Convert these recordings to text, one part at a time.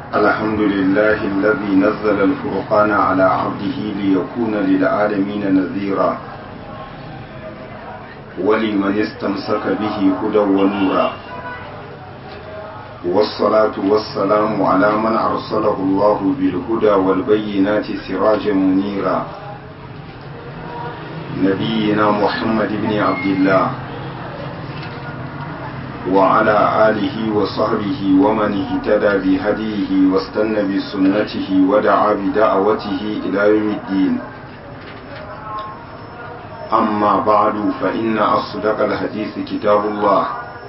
الحمد لله الذي نزل الفرقان على عبده ليكون للعالمين نذيرا ولمن استمسك به هدى ونورا والصلاة والسلام على من أرسله الله بالهدى والبينات سراجا منيرا نبينا محمد بن عبد الله وعلى آله وصحبه ومن اهتدى بهديه واستنى بسنته ودعا بدعوته إلى يوم الدين أما بعد فإن أصدق الحديث كتاب الله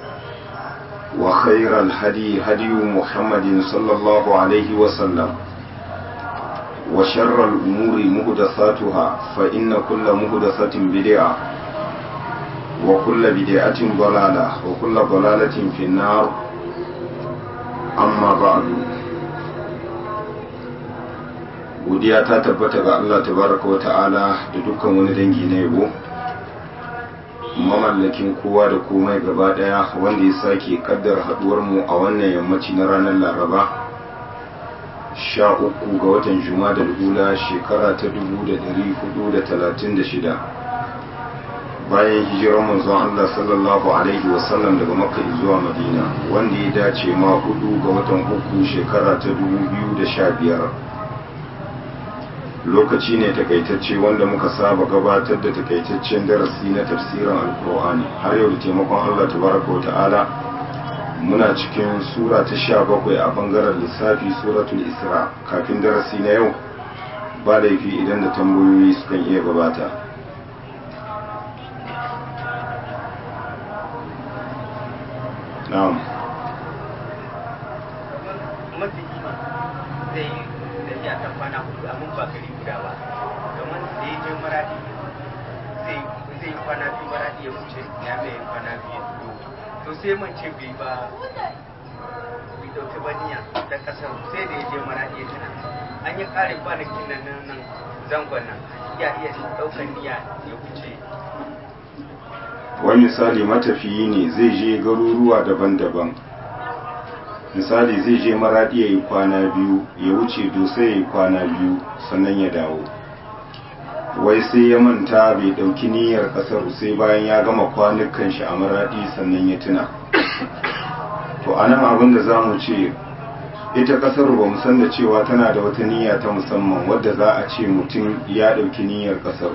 وخير الهدي هدي محمد صلى الله عليه وسلم وشر الأمور مهدثاتها فإن كل مهدثة بدعة وكل بدعة ضلالة وكل ضلالة في النار أما بعد godiya ta tabbata ga Allah tabaraka wa ta'ala da dukkan wani dangi na yabo mamallakin kowa da komai gaba daya wanda ya sake kaddar haduwar mu a wannan yammaci na ranar laraba sha uku ga watan juma'a da hula shekara ta dubu da dari hudu da talatin da shida bayan hijirar manzon Allah sallallahu alaihi wasallam daga makka zuwa madina wanda ya dace ma hudu ga watan uku shekara ta dubu biyu da sha biyar lokaci ne takaitacce wanda muka saba gabatar da takaitaccen darasi na tafsirin alkur'ani har yau da taimakon Allah tabaraka wa ta'ala muna cikin sura ta sha bakwai a bangaren lissafi suratul isra kafin darasi na yau ba laifi idan da tambayoyi sukan iya gabata na'am mafi kima zai yi tafiya ta kwana hudu amma ba gari guda ba kamar da ya je maradi zai yi kwana biyu maradi ya wuce ya mai kwana biyu to sai man ce bai ba bai dauki baniya da kasar sai da ya je maradi ya tana an yi kare kwanakin nan nan zangon nan ya iya daukar niyya ya wuce wani misali matafiyi ne zai je garuruwa daban-daban misali zai je maradi ya yi kwana biyu ya wuce dosa ya yi kwana biyu sannan ya dawo wai sai ya manta bai dauki niyyar kasar sai bayan ya gama kwanukan shi a maradi sannan ya tuna to anan abin da za mu ce ita kasar ba mu san da cewa tana da wata niyya ta musamman wadda za a ce mutum ya dauki niyyar kasar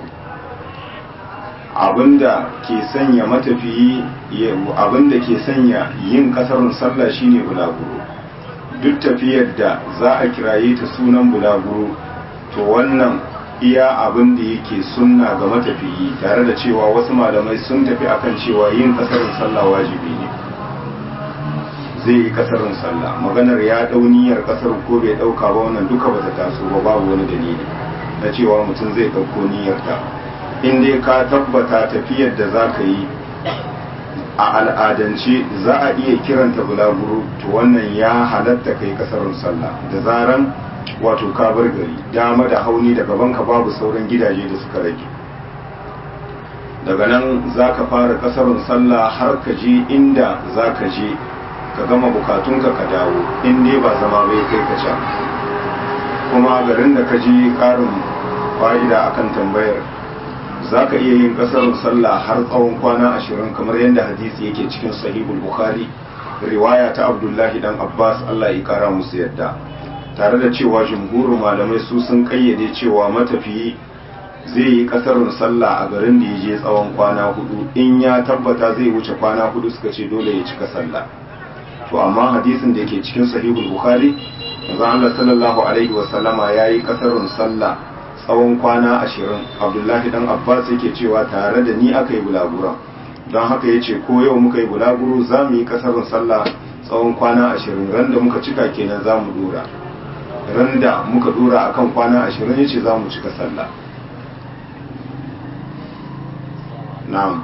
abinda ke sanya matafiyi abinda ke sanya yin kasarun sallah shine bulaguro duk tafiyar da za a kiraye ta sunan bulaguro to wannan iya abin da yake sunna ga matafiyi tare da cewa wasu malamai sun tafi akan cewa yin kasarun sallah wajibi ne zai yi kasarun sallah maganar ya dau niyyar kasar ko bai dauka ba wannan duka bata taso ba babu wani dalili na cewa mutum zai dauko niyyar ta in dai ka tabbata tafiyar da za ka yi a al'adance za a iya kiranta bulaguro to wannan ya halatta kai kasarun sallah da zaran wato ka bar gari dama da hauni da gabanka babu sauran gidaje da suka rage daga nan za ka fara kasarun sallah har ka je inda za ka je ka gama bukatunka ka dawo in dai ba zama bai kai ka can kuma garin da ka je karin fa'ida akan tambayar za ka iya yin kasar sallah har tsawon kwana ashirin kamar yadda hadisi yake cikin sahihul bukhari riwaya ta abdullahi dan abbas allah ya kara musu yadda tare da cewa jumhurin malamai su sun kayyade cewa matafiyi zai yi kasarun sallah a garin da ya je tsawon kwana hudu in ya tabbata zai wuce kwana hudu suka ce dole ya cika sallah to amma hadisin da yake cikin sahihul bukhari manzo Allah sallallahu alaihi wasallama yayi kasarun sallah tsawon kwana ashirin abdullahi dan abbas yake cewa tare da ni aka yi bulaguro don haka ya ce ko yau muka yi bulaguro za mu yi kasarin sallah tsawon kwana ashirin ran da muka cika kenan za mu dora ran da muka dora akan kwana ashirin ya ce za mu cika sallah na'am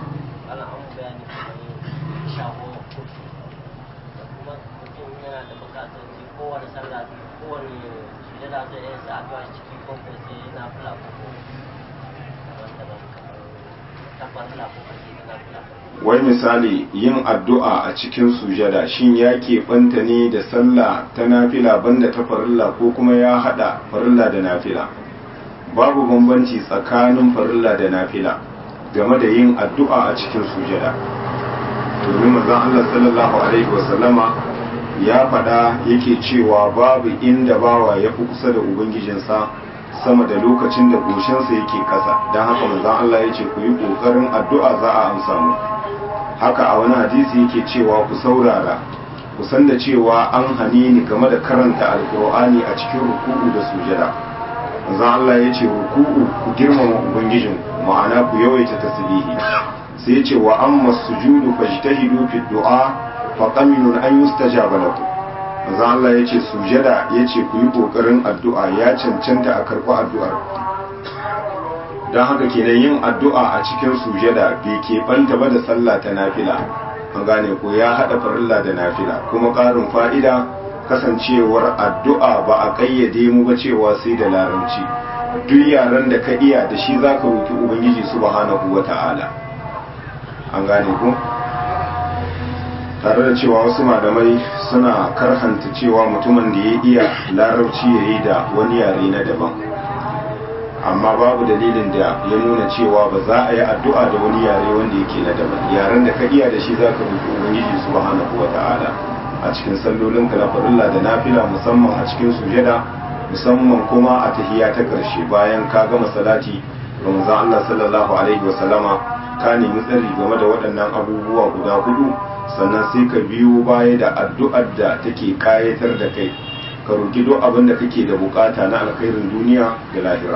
ta farla ko kace ta nafila wai misali yin addu'a a cikin sujada shin ya keɓanta ne da sallah ta nafila banda ta farilla ko kuma ya haɗa farilla da nafila babu bambanci tsakanin farilla da nafila game da yin addu'a a cikin sujada domin manzon Allah sallallahu alaihi wasallama ya faɗa yake cewa babu inda bawa ya fi kusa da ubangijinsa sama da lokacin da goshinsa yake ƙasa don haka manzon Allah ya ce ku yi ƙoƙarin addu'a za a amsa mu haka a wani hadisi yake cewa ku saurara ku san da cewa an hani ni game da karanta alkur'ani a cikin ruku'u da sujada manzon Allah ya ce ruku'u ku girmama ubangijin ma'ana ku yawaita tasbihi sai ya ce wa amma sujudu fajtahidu fi du'a fa qaminun an yustajaba lakum manzon Allah ya ce sujada ya ce ku yi kokarin addu'a ya cancanta a karɓi addu'ar don haka kenan yin addu'a a cikin sujada bai keɓanta ba da sallah ta nafila an gane ko ya haɗa farilla da nafila kuma ƙarin fa'ida kasancewar addu'a ba a ƙayyade mu ba cewa sai da larabci duk yaren da ka iya da shi za ka roki ubangiji subhanahu wa ta'ala an gane ko tare da cewa wasu malamai suna karhanta cewa mutumin da ya iya larabci ya yi da wani yare na daban amma babu dalilin da ya nuna cewa ba za a yi addu'a da wani yare wanda yake na daban yaren da ka iya da shi za ka roƙi ubangiji subhanahu wa ta'ala a cikin sallolin ka na farilla da nafila musamman a cikin sujada musamman kuma a tahiya ta ƙarshe bayan ka gama salati ga manzon Allah sallallahu alaihi wa sallama ka nemi tsari game da waɗannan abubuwa guda hudu sannan sai ka biyo baya da addu'ar da take kayatar da kai ka roƙi duk abin da kake da bukata na alkhairin duniya da lahira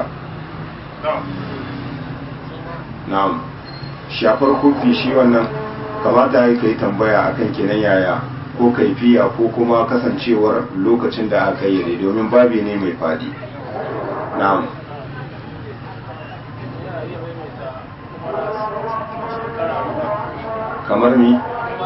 na'am shafar kofi shi wannan kamata ya kai tambaya akan kenan yaya ko kaifiya ko kuma kasancewar lokacin da aka yi domin babi ne mai fadi na'am kamar mi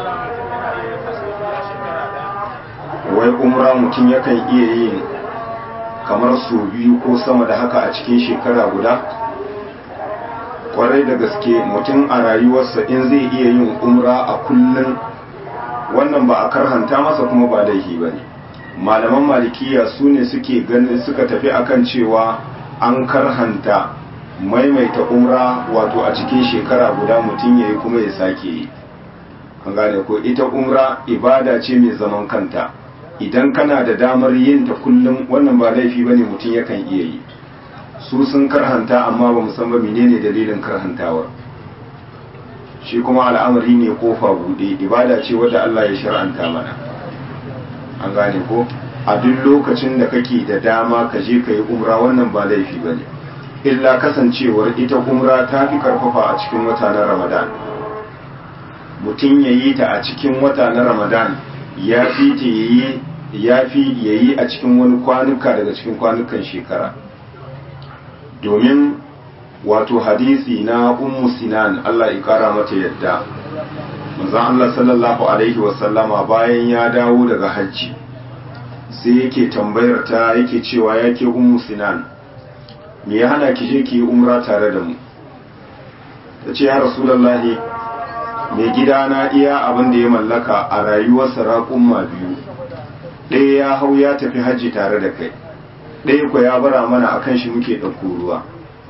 wai umra mutum yakan iya yin kamar su biyu ko sama da haka a cikin shekara guda kwarai da gaske mutum a rayuwarsa in zai iya yin umra a kullum wannan ba a karhanta masa kuma ba laifi ba ne malaman malikiya su ne suke ganin suka tafi akan cewa an karhanta maimaita umra wato a cikin shekara guda mutum ya yi kuma ya sake yi an gane ko ita umra ibada ce mai zaman kanta idan kana da damar yin ta kullum wannan ba laifi ba ne mutum yakan iya yi su sun karhanta amma ba musamman menene dalilin karhantawar shi kuma al'amari ne kofa bude ibada ce wadda Allah ya shar'anta mana an gane ko a duk lokacin da kake da dama ka je ka yi umra wannan ba laifi ba ne illa kasancewar ita umra ta fi karfafa a cikin wata na ramadan mutum ya yi ta a cikin wata na ramadan ya fi ta yi ya fi yayi a cikin wani kwanuka daga cikin kwanukan shekara domin wato hadisi na ummu sinan Allah ya kara mata yadda manzon Allah sallallahu alaihi wasallama bayan ya dawo daga hajji sai yake tambayar ta yake cewa yake ummu sinan me ya hana ki je ki yi umra tare da mu ta ce ya rasulullahi mai gida na iya abin da ya mallaka a rayuwarsa raƙumma biyu ɗaya ya hau ya tafi hajji tare da kai ɗaya ku ya bara mana akan shi muke ɗauko ruwa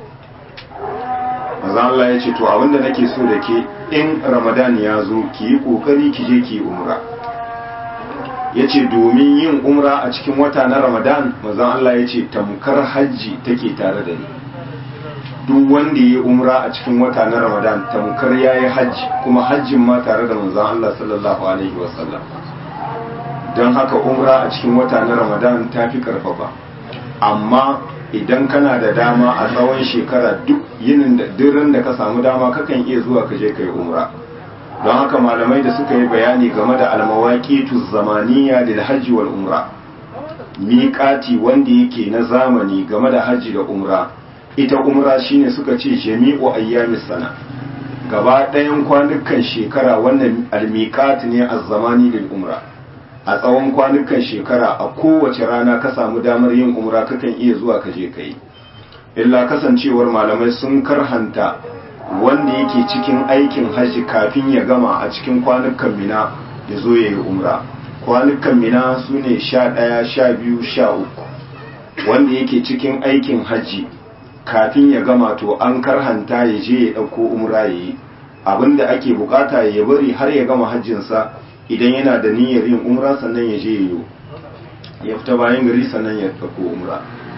maza Allah ya ce to abinda nake so da ke in ramadan ya zo ki yi ƙoƙari ki je ki yi umra ya ce domin yin umra a cikin wata na ramadan maza Allah ya ce tamkar hajji take tare da ni duk wanda ya yi umra a cikin wata na ramadan tamkar ya yi hajji kuma hajjin ma tare da manzan Allah sallallahu alaihi wasallam don haka umra a cikin wata na ramadan ta fi karfafa amma idan kana da dama a tsawon shekara duk yinin da durin da ka samu dama kakan iya zuwa ka je ka yi umra don haka malamai da suka yi bayani game da almawaqitu zamaniya lil hajji wal umra miƙati wanda yake na zamani game da hajji da umra ita umra shine suka ce jami'u ayyamis sana gaba ɗayan kwanukan shekara wannan almiqat ne az-zamani lil umra a tsawon kwanukan shekara a kowace rana ka samu damar yin umra kakan iya zuwa ka je kai illa kasancewar malamai sun karhanta wanda yake cikin aikin hajji kafin ya gama a cikin kwanukan mina ya zo ya yi umra kwanukan mina su ne sha ɗaya sha biyu sha uku wanda yake cikin aikin hajji kafin ya gama to an karhanta ya je ya ɗauko umra ya yi abinda ake bukata ya bari har ya gama hajjinsa idan yana da niyyar yin umra sannan ya je ya yi ya fita bayan gari sannan ya ɗauko umra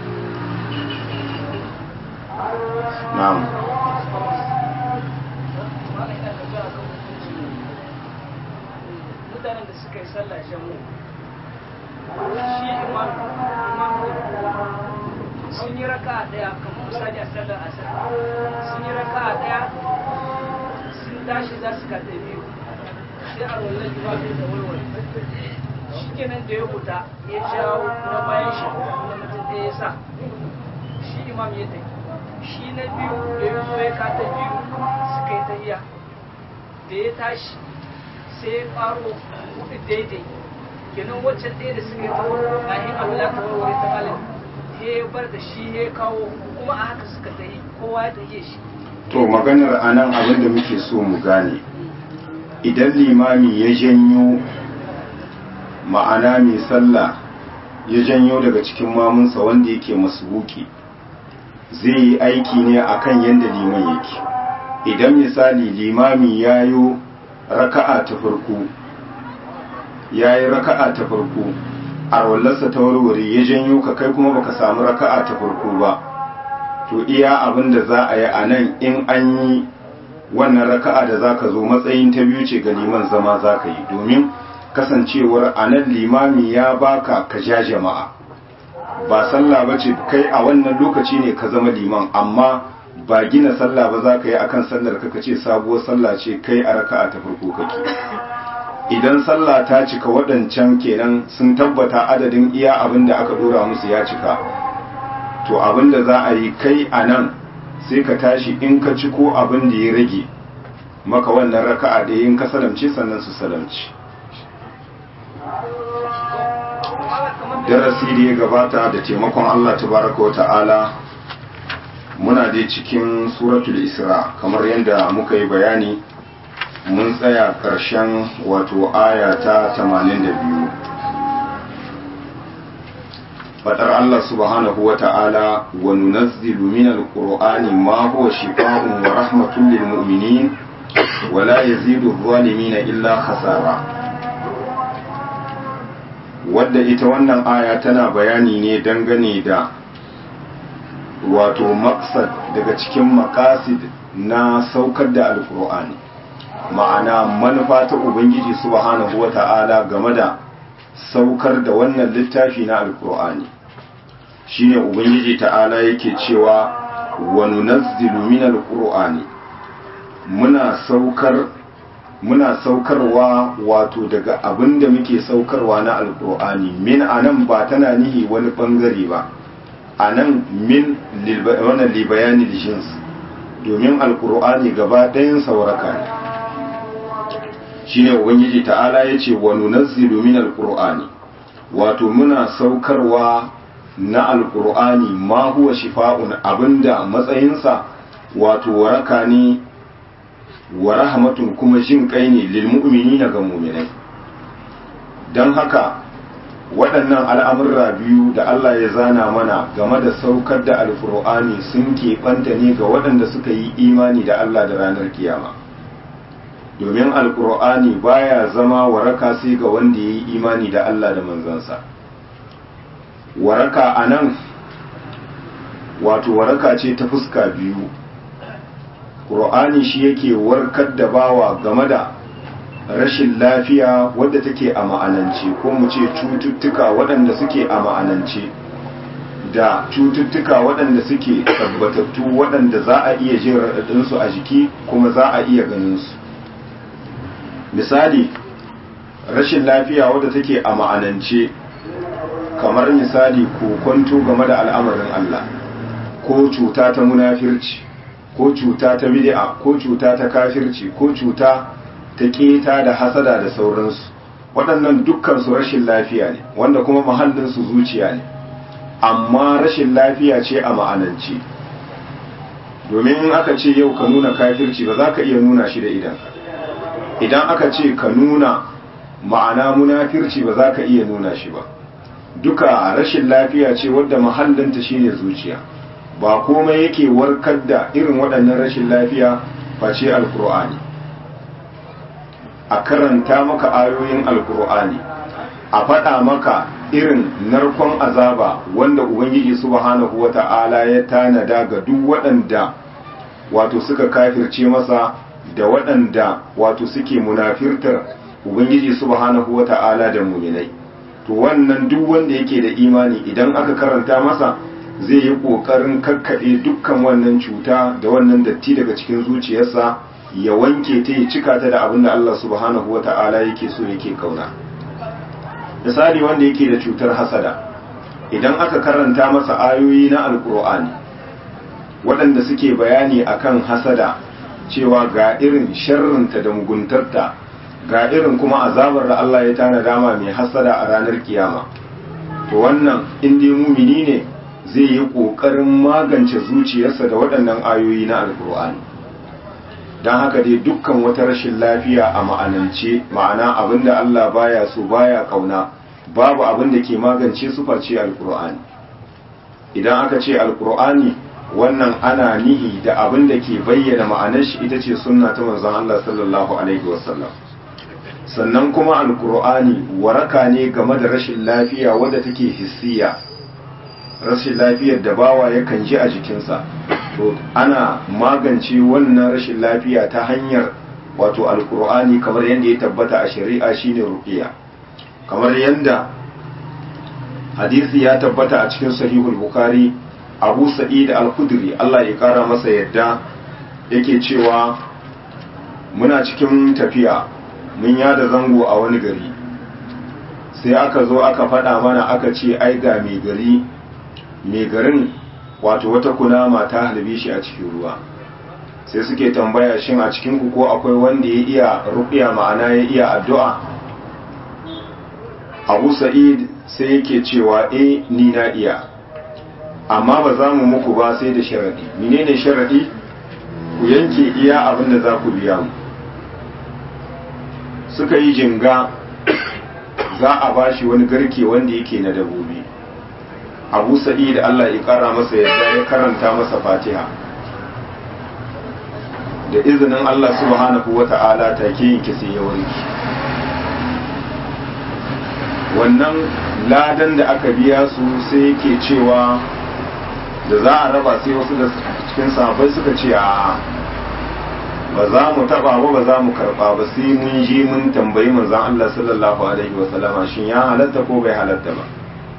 na'am mutanen da suka yi sallah jamu shi imam imam sun yi raka daya kamar misali a sallar asar sun yi raka daya sun tashi za su kaɗa biyu sai a rollar imam da warware shi kenan da ya huta ya jawo na bayan shi na mutum da ya sa shi imam ya tafi shi na biyu da ya zo ya kata biyu suka yi tahiya da ya tashi sai ya faro hudu daidai kenan waccan ɗaya da suka yi ta kayan abula ta warware ta malam ya bar da shi ya kawo kuma a haka suka tahi kowa ya tahiye shi to maganar anan abin da muke so mu gane idan limami ya janyo ma'ana mai sallah ya janyo daga cikin mamunsa wanda yake masbuki zai yi aiki ne akan yadda liman yake idan misali limami ya yi raka'a ta farko ya yi raka'a ta farko a wallarsa ta warware ya janyo ka kai kuma baka samu raka'a ta farko ba to iya abin da za a yi a nan in an yi wannan raka'a da za ka zo matsayin ta biyu ce ga liman zama za ka yi domin kasancewar a nan limami ya baka ka ja jama'a ba sallah ba ce kai a wannan lokaci ne ka zama liman amma ba gina sallah ba za ka yi akan sallar ka ce sabuwar sallah ce kai a raka'a ta farko kake idan sallah ta cika waɗancan kenan sun tabbata adadin iya abin da aka dora musu ya cika to abin da za a yi kai a nan sai ka tashi in ka ci ko abin da ya rage maka wannan raka'a da yin ka salamce sannan su salamci darasi da ya gabata da taimakon Allah tabaraka wa ta'ala muna dai cikin suratul isra kamar yadda muka yi bayani mun tsaya ƙarshen wato aya ta 82 fadar Allah subhanahu wa ta'ala wa nunazzilu min alqur'ani ma huwa shifaa'un wa rahmatun lil mu'minin wa la yazidu adh-dhalimina illa khasara wadda ita wannan aya tana bayani ne dangane da wato maksad daga cikin makasid na saukar da alkur'ani ma'ana manufa ta ubangiji subhanahu wata'ala game da saukar da wannan littafi na alkur'ani shine ubangiji ta'ala yake cewa wa nunazzilu min alqur'ani muna saukar muna saukarwa wato daga abin da muke saukarwa na alkur'ani min anan ba tana nihi wani bangare ba anan min wannan libayani jins domin alkur'ani gaba ɗayan sauraka ne shine ubangiji ta'ala ya ce wa nunazzilu min alkur'ani wato muna saukarwa na alkur'ani ma huwa shifa'un abinda matsayinsa wato waraka ne wa rahmatun kuma jin kai ne lil mu'minina ga mu'minai don haka waɗannan al'amurra biyu da Allah ya zana mana game da saukar da alkur'ani sun keɓanta ne ga waɗanda suka yi imani da Allah da ranar kiyama domin alkur'ani baya zama waraka sai ga wanda ya yi imani da Allah da manzansa waraka a nan wato waraka ce ta fuska biyu ƙur'ani shi yake warkar da bawa game da rashin lafiya wadda take a ma'anance ko mu ce cututtuka waɗanda suke a ma'anance da cututtuka waɗanda suke tabbatattu waɗanda za a iya jin raɗaɗinsu a jiki kuma za a iya ganinsu misali rashin lafiya wadda take a ma'anance kamar misali kokonto game da al'amarin Allah ko cuta ta munafirci ko cuta ta bid'a ko cuta ta kafirci ko cuta ta keta da hasada da sauransu waɗannan dukkan su rashin lafiya ne wanda kuma mahallin su zuciya ne amma rashin lafiya ce a ma'anance domin in aka ce yau ka nuna kafirci ba za ka iya nuna shi da idan idan aka ce ka nuna ma'ana munafirci ba za ka iya nuna shi ba duka rashin lafiya ce wadda mahallinta shine zuciya ba komai yake warkar da irin waɗannan rashin lafiya face alkur'ani a karanta maka ayoyin alkur'ani a faɗa maka irin narkon azaba wanda ubangiji subhanahu wata'ala ya tanada ga duk waɗanda wato suka kafirce masa da waɗanda wato suke munafirtar ubangiji subhanahu wata'ala da muminai to wannan duk wanda yake da imani idan aka karanta masa zai yi ƙoƙarin kakkaɗe dukkan wannan cuta da wannan datti daga cikin zuciyarsa ya wanke ta ya cika ta da abin da Allah subhanahu wa ta'ala yake so yake kauna misali wanda yake da cutar hasada idan aka karanta masa ayoyi na alkur'ani waɗanda suke bayani akan hasada cewa ga irin sharrinta da muguntarta ga irin kuma azabar da Allah ya tana dama mai hasada a ranar kiyama to wannan in dai mumini ne zai yi ƙoƙarin magance zuciyarsa da waɗannan ayoyi na alkur'ani don haka dai dukkan wata rashin lafiya a ma'anance ma'ana abinda Allah baya so baya kauna babu abin da ke magance su face alkur'ani idan aka ce alkur'ani wannan ana nihi da abin da ke bayyana ma'anar shi ita ce sunna ta manzon Allah sallallahu alaihi wasallam sannan kuma alkur'ani waraka ne game da rashin lafiya wadda take hissiya rashin lafiyar da bawa yakan ji a jikinsa to ana magance wannan rashin lafiya ta hanyar wato alkur'ani kamar yadda ya tabbata a shari'a shine ruqiya kamar yadda hadisi ya tabbata a cikin sahihul bukhari abu sa'id al-khudri Allah ya kara masa yadda yake cewa muna cikin tafiya mun yada zango a wani gari sai aka zo aka faɗa mana aka ce ai ga mai gari mai garin wato wata kunama ta halbe shi a cikin ruwa sai suke tambaya shin a cikin ku ko akwai wanda ya iya ruqiya ma'ana ya iya addu'a Abu Sa'id sai yake cewa eh ni na iya amma ba za mu muku ba sai da sharadi menene sharadi ku yanke iya abin da za ku biya mu suka yi jinga za a bashi wani garke wanda yake na dabobi abu sa'id Allah ya kara masa yadda ya karanta masa fatiha da izinin Allah subhanahu wa ta'ala take yin kisi ya warki wannan ladan da aka biya su sai yake cewa da za a raba sai wasu da cikin sahabbai suka ce a ba za mu taba ba ba za mu karba ba sai mun je mun tambayi manzon Allah sallallahu alaihi wa sallama shin ya halatta ko bai halatta ba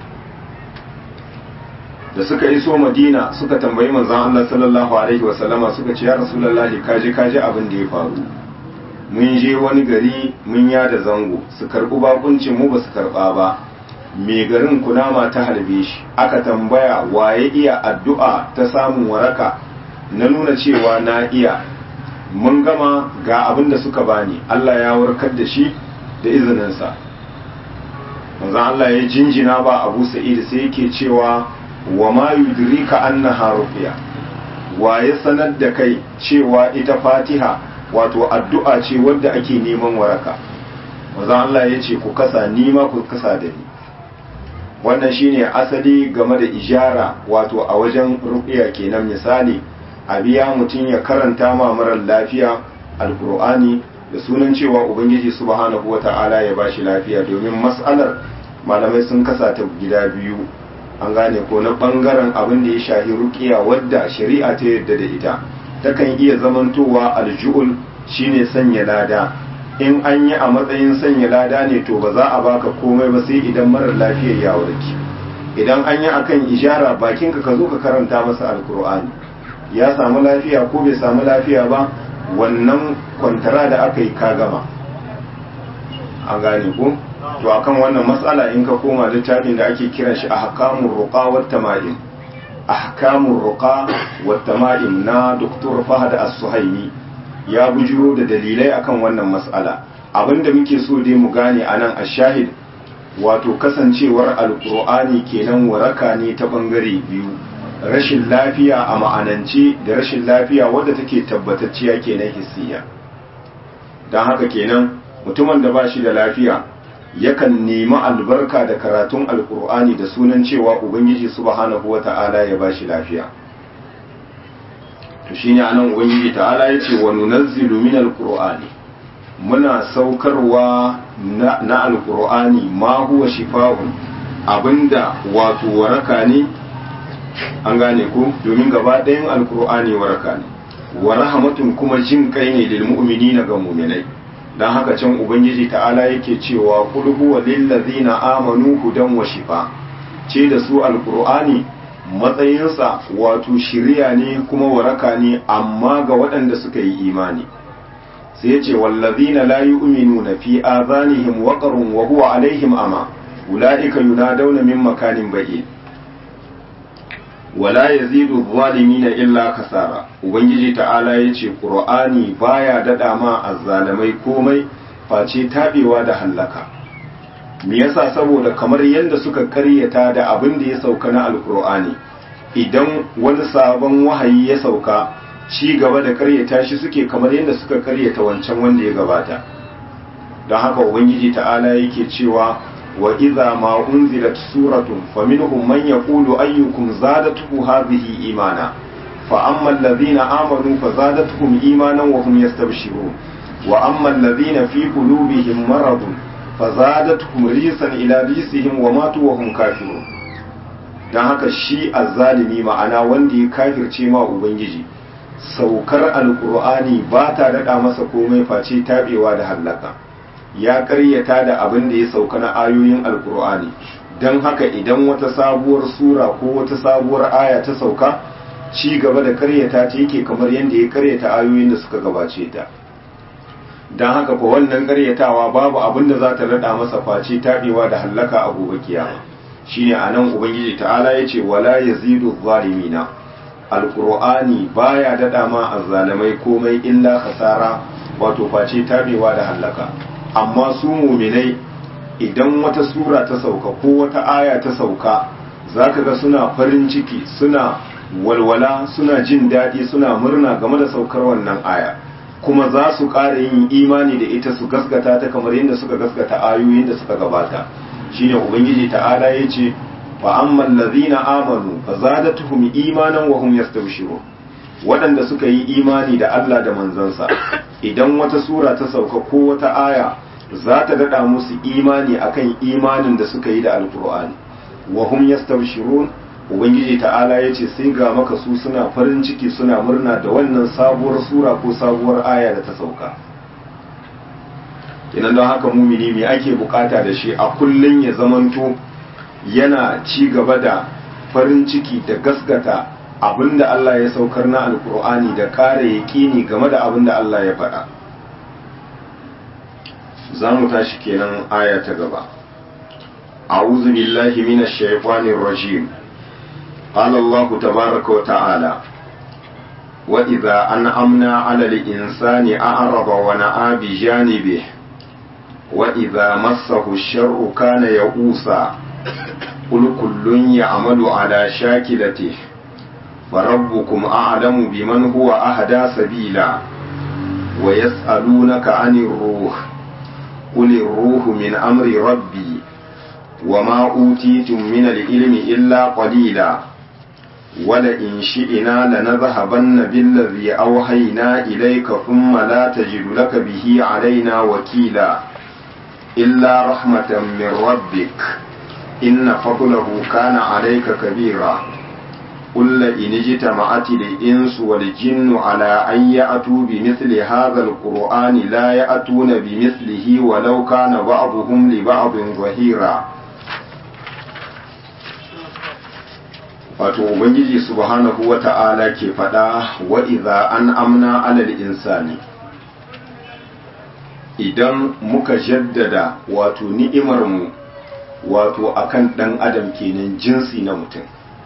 da suka iso madina suka tambayi manzon Allah sallallahu alaihi wasallama suka ce ya rasulullahi kaji kaji abin da ya faru mun je wani gari mun yada zango su karɓi bakuncin mu ba su karɓa ba mai garin kunama ta harbe shi aka tambaya waye iya addu'a ta samun waraka na nuna cewa na iya mun gama ga abin da suka bani Allah ya warkar da shi da izininsa manzon Allah ya jinjina ba Abu Sa'id sai yake cewa wa ma yudrika annaha ruqya wa ya sanar da kai cewa ita fatiha wato addu'a ce wadda ake neman waraka manzon Allah ya ce ku kasa ni ma ku kasa da ni wannan shine asali game da ijara wato a wajen ruqya kenan misali a biya mutum ya karanta ma marar lafiya alkur'ani da sunan cewa ubangiji subhanahu wata'ala ya bashi lafiya domin mas'alar malamai sun kasa ta gida biyu an gane ko na bangaren abin da ya shahi ruqiya wadda shari'a ta yadda da ita takan iya zamantowa aljuul shine sanya lada in an yi a matsayin sanya lada ne to ba za a baka komai ba sai idan marar lafiyar ya warke idan an yi akan ishara bakinka ka zo ka karanta masa alkur'ani ya samu lafiya ko bai samu lafiya ba wannan kwantara da aka yi ka gama an gane ko to akan wannan matsala in ka koma littafin da ake kiran shi ahkamur ruqa wat tama'im ahkamur ruqa wat tama'im na Dr. Fahad As-Suhaimi ya bujuro da dalilai akan wannan matsala abinda muke so dai mu gane anan ashahid wato kasancewar alqur'ani kenan waraka ne ta bangare biyu rashin lafiya a ma'anance da rashin lafiya wadda take tabbatacciya kenan hissiya don haka kenan mutumin da ba shi da lafiya yakan nemi albarka da karatun alkur'ani da sunan cewa ubangiji subhanahu wata'ala ya ba shi lafiya to shine anan ubangiji ta'ala yace wa nunazzilu min alqur'ani muna saukarwa na, na alqur'ani ma huwa shifaa'un abinda wato waraka ne an gane ko domin gaba ɗayan alqur'ani waraka ne wa rahmatun kuma jin kai ne lil mu'minina ga mu'minai dan haka can ubangiji ta'ala yake cewa qul huwa lil ladzina amanu hudan wa shifa ce da su alqur'ani matsayinsa wato shiriya ne kuma waraka ne amma ga waɗanda suka yi imani sai ya ce wallazina la yu'minuna fi azanihim waqrun wa huwa alaihim ama ulaika yunadawna min makanin ba'id wala yazidu zalimina illa kasara ubangiji ta'ala yace qur'ani baya dada ma azzalamai komai face tabewa da hallaka me yasa saboda kamar yadda suka karyata da abin da ya sauka na alkur'ani idan wani sabon wahayi ya sauka ci gaba da karyata shi suke kamar yadda suka karyata wancan wanda ya gabata don haka ubangiji ta'ala yake cewa wa idza ma unzilat suratun faminhum man yaqulu ayyukum zadatuhu hadhihi imana fa amma alladhina amanu fazadatuhum imanan wa hum yastabshirun wa amma alladhina fi qulubihim maradun fazadatuhum risan ila risihim wa matu wa hum kafirun dan haka shi azzalimi ma'ana wanda ya kafirce ma ubangiji saukar alqur'ani ba ta dada masa komai face tabewa da hallaka ya karyata da abin da ya sauka na ayoyin alqur'ani dan haka idan wata sabuwar sura ko wata sabuwar aya ta sauka ci gaba da karyata ta yake kamar yadda ya karyata ayoyin da suka gabace ta don haka ko wannan karyatawa babu abin da za ta rada masa face taɓewa da hallaka a gobe kiyama shine anan ubangiji ta'ala yace wala yazidu zalimina alqur'ani baya dada ma azzalimai komai illa khasara wato face taɓewa da hallaka amma su muminai idan wata sura ta sauka ko wata aya ta sauka zaka ga suna farin ciki suna walwala suna jin daɗi suna murna game da saukar wannan aya kuma za su ƙara yin imani da ita su gaskata ta kamar yadda suka gaskata ayoyin da suka gabata shine ubangiji ta'ala ya ce fa amman allazina amanu fa zadatuhum imanan wa hum yastabshirun waɗanda suka yi imani da Allah da manzansa idan wata sura ta sauka ko wata aya za ta daɗa musu imani akan imanin da suka yi da alkur'ani wa hum yastabshirun ubangiji ta'ala ya ce sai ga maka su suna farin ciki suna murna da wannan sabuwar sura ko sabuwar aya da ta sauka idan don haka mumini me ake bukata da shi a kullun ya zamanto yana ci gaba da farin ciki da gasgata abinda Allah ya saukar na alkur'ani da kare yaƙini game da abinda Allah ya faɗa za mu tashi kenan aya ta gaba أعوذ بالله من الشيطان الرجيم قال الله تبارك وتعالى وإذا أنعمنا على الإنسان أعرض ونأى بجانبه وإذا مسه الشر كان يئوسا قل كل يعمل على شاكلته فربكم أعلم بمن هو أهدى سبيلا ويسألونك عن الروح قل الروح من أمر ربي وما أوتيتم من العلم إلا قليلا ولئن شئنا لنذهبن بالذي أوحينا إليك ثم لا تجد لك به علينا وكيلا إلا رحمة من ربك إن فضله كان عليك كبيرا قل لئن اجتمعت الإنس والجن على أن يأتوا بمثل هذا القرآن لا يأتون بمثله ولو كان بعضهم لبعض ظهيرا wato ubangiji subhanahu wa ta'ala ke faɗa wa idza an amna alal insani idan muka jaddada wato ni'imarmu wato akan ɗan adam kenan jinsi na mutum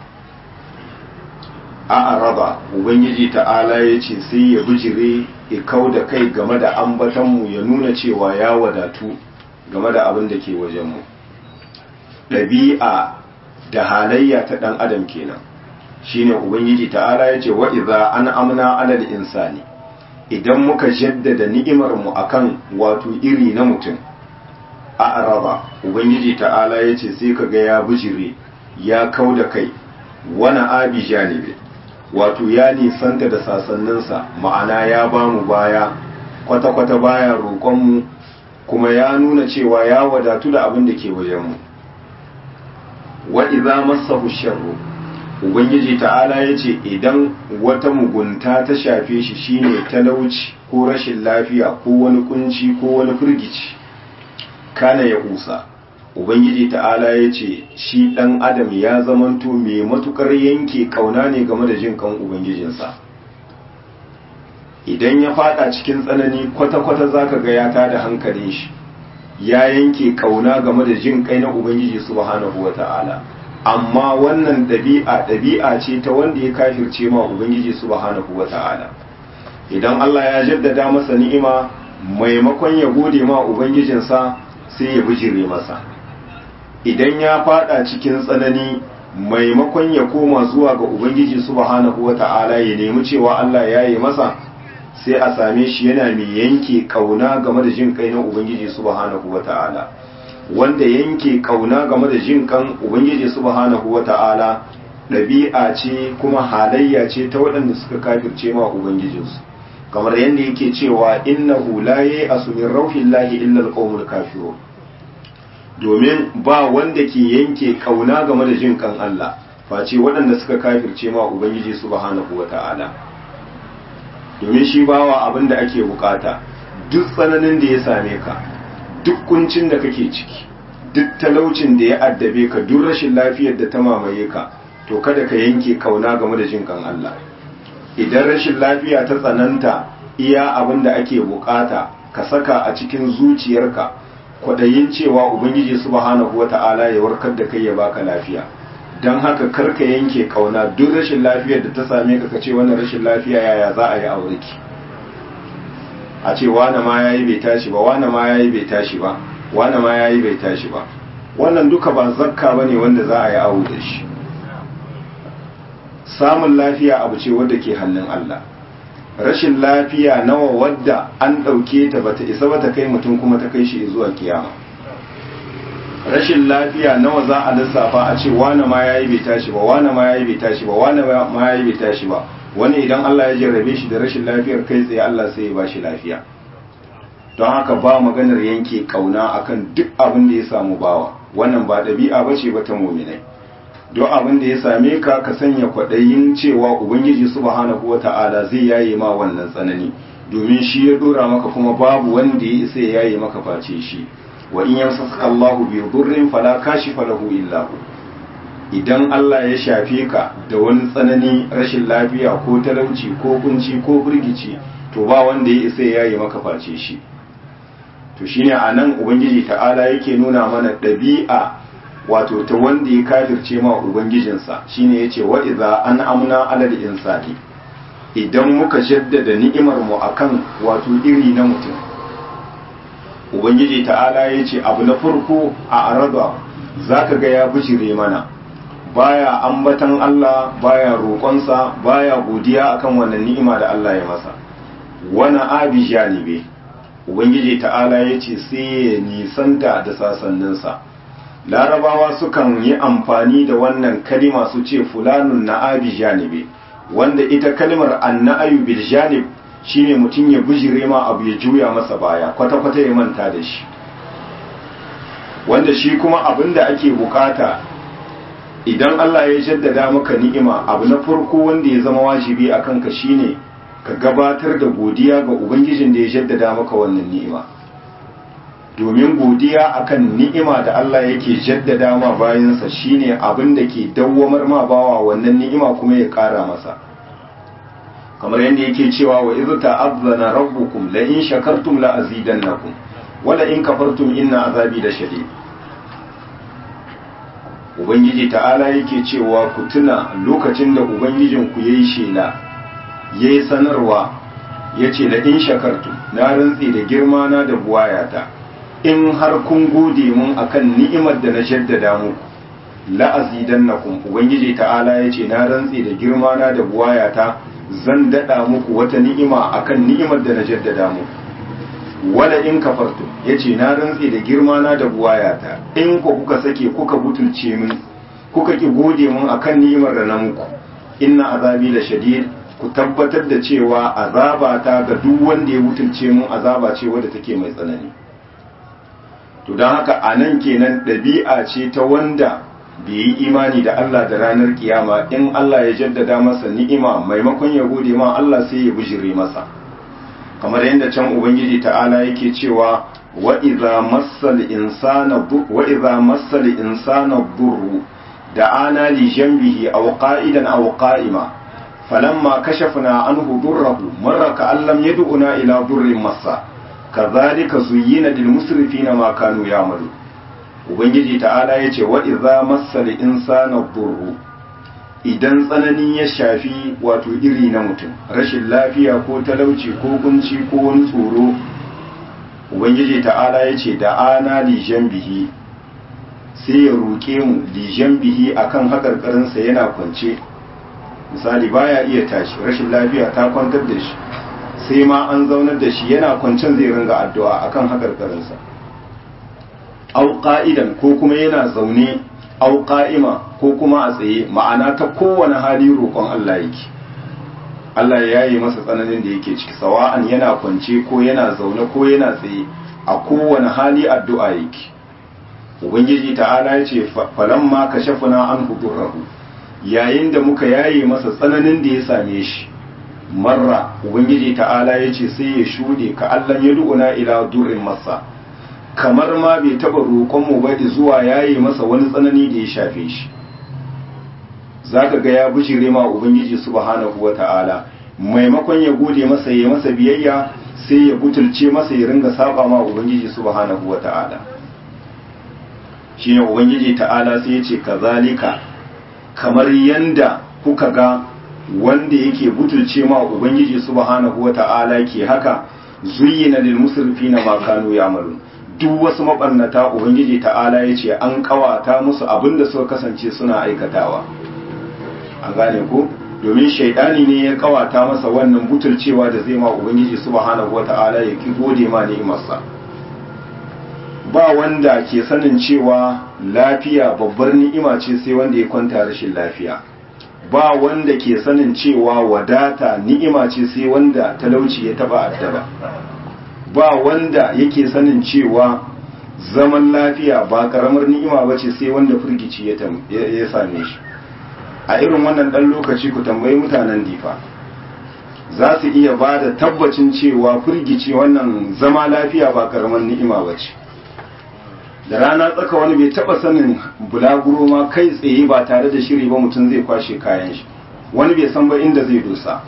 a araba ubangiji ta'ala ya ce sai ya bijire ya kau da kai game da ambatanmu ya nuna cewa ya wadatu game da abin da ke wajenmu ɗabi'a da halayya ta ɗan adam kenan shine ubangiji ta'ala yace wa idza an amna alal insani idan muka jaddada ni'imar mu akan wato iri na mutum a araba ubangiji ta'ala yace sai kaga ya bijire ya kauda kai wani abi janibi wato ya nisanta da sasanninsa ma'ana ya bamu baya kwata-kwata baya roƙonmu kuma ya nuna cewa ya wadatu da abin da ke wajenmu wa idza massahu sharru ubangiji ta'ala yace idan wata mugunta ta shafe shi shine talauci ko rashin lafiya ko wani kunci ko wani firgici kana ya kusa ubangiji ta'ala yace shi dan adam ya zamanto mai matukar yanke kauna ne game da jin kan ubangijinsa idan ya fada cikin tsanani kwata-kwata zaka ga ya tada hankalin shi ya yanke kauna game da jin kai na ubangiji subhanahu wata'ala amma wannan ɗabi'a ɗabi'a ce ta wanda ya kafirce ma ubangiji subhanahu wata'ala idan Allah ya jaddada masa ni'ima maimakon ya gode ma ubangijinsa sai ya bijire masa idan ya fada cikin tsanani maimakon ya koma zuwa ga ubangiji subhanahu wata'ala ya nemi cewa Allah ya yi masa sai a same shi yana mai yanke kauna game da jin kai na ubangiji subhanahu wata'ala wanda yanke kauna game da jin kan ubangiji subhanahu wata'ala ɗabi'a ce kuma halayya ce ta waɗanda suka kafirce ma ubangijinsu kamar yadda yake cewa innahu la ya'asu min rauhillahi illa alqawmul kafirun domin ba wanda ke yanke kauna game da jin kan Allah face waɗanda suka kafirce ma ubangiji subhanahu wata'ala domin shi bawa abin da ake bukata duk tsananin da ya same ka duk kuncin da kake ciki duk talaucin da ya addabe ka duk rashin lafiyar da ta mamaye ka to kada ka yanke kauna game da jin kan Allah idan rashin lafiya ta tsananta iya abin da ake bukata ka saka a cikin zuciyarka kwaɗayin cewa ubangiji subhanahu wata'ala ya warkar da kai ya baka lafiya don haka karka yanke kauna duk rashin lafiyar da ta same ka kace wannan rashin lafiya yaya za a yi aure ki a ce wane ma yayi bai tashi ba wane ma yayi bai tashi ba wane ma yayi bai tashi ba wannan duka ba zakka bane wanda za a yi aure da shi samun lafiya abu ce wadda ke hannun Allah rashin lafiya nawa wadda an ɗauke ta bata isa bata kai mutum kuma ta kai shi zuwa kiyama rashin lafiya nawa za a lissafa a ce wane ma yayi bai tashi ba wane ma yayi bai tashi ba wane ma yayi bai tashi ba wani idan Allah ya jarrabe shi da rashin lafiyar kai tsaye Allah sai ya bashi lafiya don haka ba maganar yanke kauna akan duk abin da ya samu bawa wannan ba ɗabi'a bace ba ta muminai don abin da ya same ka ka sanya kwaɗayin cewa ubangiji subhanahu wata'ala zai yaye ma wannan tsanani domin shi ya dora maka kuma babu wanda ya isa ya yaye maka face shi wa in yamsaka Allahu bi dhurrin fala kashifa lahu illa hu idan Allah ya shafe ka da wani tsanani rashin lafiya ko talauci ko kunci ko burgici to ba wanda ya isa ya yaye maka face shi to shine anan ubangiji ta'ala yake nuna mana ɗabi'a wato ta wanda ya kafirce ma ubangijinsa shine yace wa idza an amna alal insani idan muka jaddada ni'imar mu akan wato iri na mutum ubangiji ta'ala yace abu na farko a araba zaka ga ya bijire mana baya ambatan Allah baya roƙonsa baya godiya akan wannan ni'ima da Allah ya masa wani abi janibe ubangiji ta'ala yace sai ya nisanta da sasanninsa larabawa sukan yi amfani da wannan kalima su ce fulanun na'abi janibe wanda ita kalimar anna'ayu bil janib shine mutum ya bijire ma abu ya juya masa baya kwata-kwata ya manta da shi wanda shi kuma abin da ake bukata idan Allah ya jaddada maka ni'ima abu na farko wanda ya zama wajibi a kanka shine ka gabatar da godiya ga ubangijin da ya jaddada maka wannan ni'ima domin godiya akan ni'ima da Allah yake jaddada ma bayansa shine abin da ke dawwamar ma bawa wannan ni'ima kuma ya ƙara masa kamar yadda yake cewa wa idh ta'azzana rabbukum la in shakartum la azidannakum wa la in kafartum inna azabi la shadid ubangiji ta'ala yake cewa ku tuna lokacin da ubangijin ku yayi shela yayi sanarwa yace la in shakartum na rantsi da girma na da buwayata in har kun gode mun akan ni'imar da na jaddada muku la'azidannakum ubangiji ta'ala yace na rantse da girma na da buwayata zan dada muku wata ni'ima akan ni'imar da na jaddada muku wala in kafartu yace na rantse da girma na da buwayata in ku kuka sake kuka butulce min kuka ki gode mun akan ni'imar da na muku inna azabi la shadid ku tabbatar da cewa azaba ta ga duk wanda ya butulce mun azaba ce wadda take mai tsanani to don haka anan kenan ɗabi'a ce ta wanda bai yi imani da Allah da ranar kiyama in Allah ya jaddada masa ni'ima maimakon ya gode ma Allah sai ya bijire masa kamar yadda can ubangiji ta'ala yake cewa wa idza massal insana wa idza massal insana durru da'ana li janbihi aw qa'idan aw qa'ima falamma kashafna anhu durrahu marra ka'an lam yad'una ila durrin massa kadhalika zuyyina lil musrifina ma kanu ya'malun ubangiji ta'ala yace wa idza massal insana durru idan tsanani ya shafi wato iri na mutum rashin lafiya ko talauci ko kunci ko wani tsoro ubangiji ta'ala ya ce da ana lijan bihi sai ya roƙe mu lijan bihi akan haƙarƙarinsa yana kwance misali baya iya tashi rashin lafiya ta kwantar da shi sai ma an zaunar da shi yana kwancen zai ringa addu'a akan haƙarƙarinsa au ƙa'idan ko kuma yana zaune au qa'ima ko kuma a tsaye ma'ana ta kowane hali roƙon Allah yake Allah ya yi masa tsananin da yake ciki sawa'an yana kwance ko yana zaune ko yana tsaye a kowane hali addu'a yake ubangiji ta'ala ya ce falamma kashafna an hudurrahu yayin da muka yaye masa tsananin da ya same shi marra ubangiji ta'ala ya ce sai ya shuɗe ka Allah ya du'una ila durrin masa kamar ma bai taba roƙonmu ba zuwa yayi masa wani tsanani da ya shafe shi zaka ga ya bijire ma ubangiji subhanahu wata'ala maimakon ya gode masa ya masa biyayya sai ya butulce masa ya ringa saba ma ubangiji subhanahu wata'ala shine ubangiji ta'ala sai ya ce kazalika kamar yanda kuka ga wanda yake butulce ma ubangiji subhanahu wata'ala ke haka zuyyina lil musrifina ma kanu ya'malun duk wasu mabarnata ubangiji ta'ala ya ce an kawata musu abinda suka kasance suna aikatawa an gane ko domin shaidani ne ya kawata masa wannan butulcewa da zai ma ubangiji subhanahu wata'ala ya ki gode ma ni'imarsa ba wanda ke sanin cewa lafiya babbar ni'ima ce sai wanda ya kwanta rashin lafiya ba wanda ke sanin cewa wadata ni'ima ce sai wanda talauci ya taba addaba ba wanda yake sanin cewa zaman lafiya ba karamar ni'ima ba ce sai wanda firgici ya same shi a irin wannan ɗan lokaci ku tambayi mutanen difa za su iya ba da tabbacin cewa firgici wannan zama lafiya ba karamar ni'ima ba ce da rana tsaka wani bai taba sanin bulaguro ma kai tsaye ba tare da shiri ba mutum zai kwashe kayan shi wani bai san ba inda zai dosa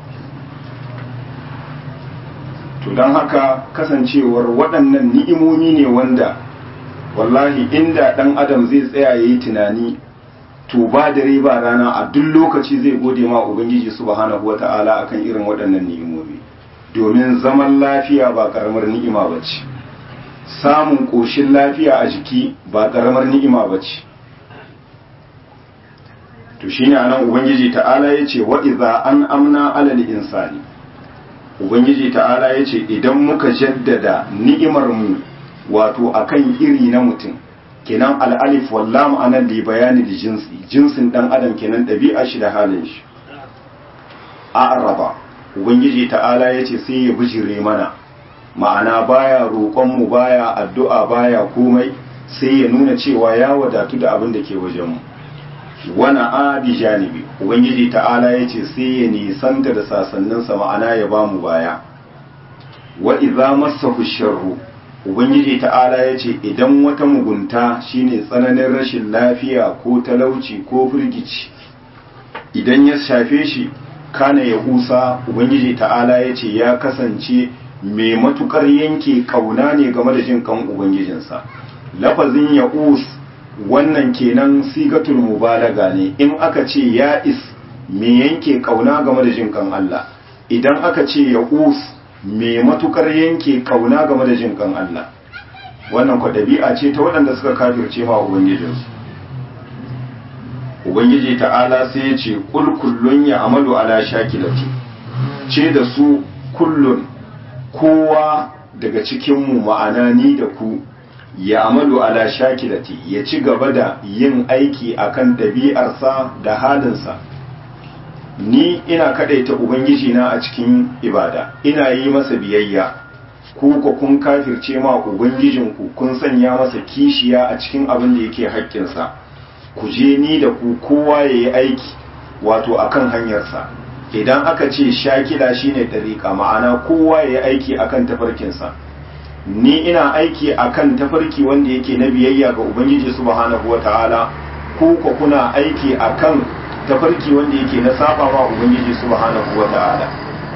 to don haka kasancewar waɗannan ni'imomi ne wanda wallahi inda ɗan adam zai tsaya ya yi tunani to ba dare ba rana a duk lokaci zai gode ma ubangiji subhanahu wata'ala akan irin waɗannan ni'imomi domin zaman lafiya ba ƙaramar ni'ima ba ce samun ƙoshin lafiya a jiki ba ƙaramar ni'ima ba ce to shine anan ubangiji ta'ala ya ce wa iza an amna alal insani ubangiji ta'ala ya ce idan muka jaddada ni'imar mu wato akan iri na mutum kenan al'alif wallam anan li bayani da jinsi jinsin dan adam kenan ɗabi'a shi da halin shi a'raba ubangiji ta'ala ya ce sai ya bijire mana ma'ana baya roƙon mu baya addu'a baya komai sai ya nuna cewa ya wadatu da abin da ke wajen mu wana abi janibi ubangiji ta'ala ya ce sai ya nisanta da sasanninsa ma'ana ya ba mu baya wa idza massahu sharru ubangiji ta'ala ya ce idan wata mugunta shine tsananin rashin lafiya ko talauci ko firgici idan ya shafe shi kana ya kusa ubangiji ta'ala ya ce ya kasance mai matukar yanke kauna ne game da jin kan ubangijinsa lafazin ya wannan kenan sigatul mubalaga ne in aka ce ya is me yanke kauna game da jin kan Allah idan aka ce ya us me matukar yanke kauna game da jin kan Allah wannan kwa dabi'a ce ta waɗanda suka kafirce ma ubangijinsu ubangiji ta'ala sai ya ce kul kullun ya amalu ala shakilati ce da su kullun kowa daga cikinmu ma'ana ni da ku ya amalu ala shakilati ya ci gaba da yin aiki akan ɗabi'arsa da halinsa ni ina kadaita ubangiji na a cikin ibada ina yi masa biyayya ku ko kun kafirce ma ubangijinku kun sanya masa kishiya a cikin abin da yake haƙƙinsa ku je ni da ku kowa ya yi aiki wato akan hanyarsa idan aka ce shakila shine ɗariƙa ma'ana kowa ya yi aiki akan tafarkinsa ni ina aiki akan tafarki wanda yake na biyayya ga ubangiji subhanahu wata'ala ku ko kuna aiki akan tafarki wanda yake na saba wa ubangiji subhanahu wata'ala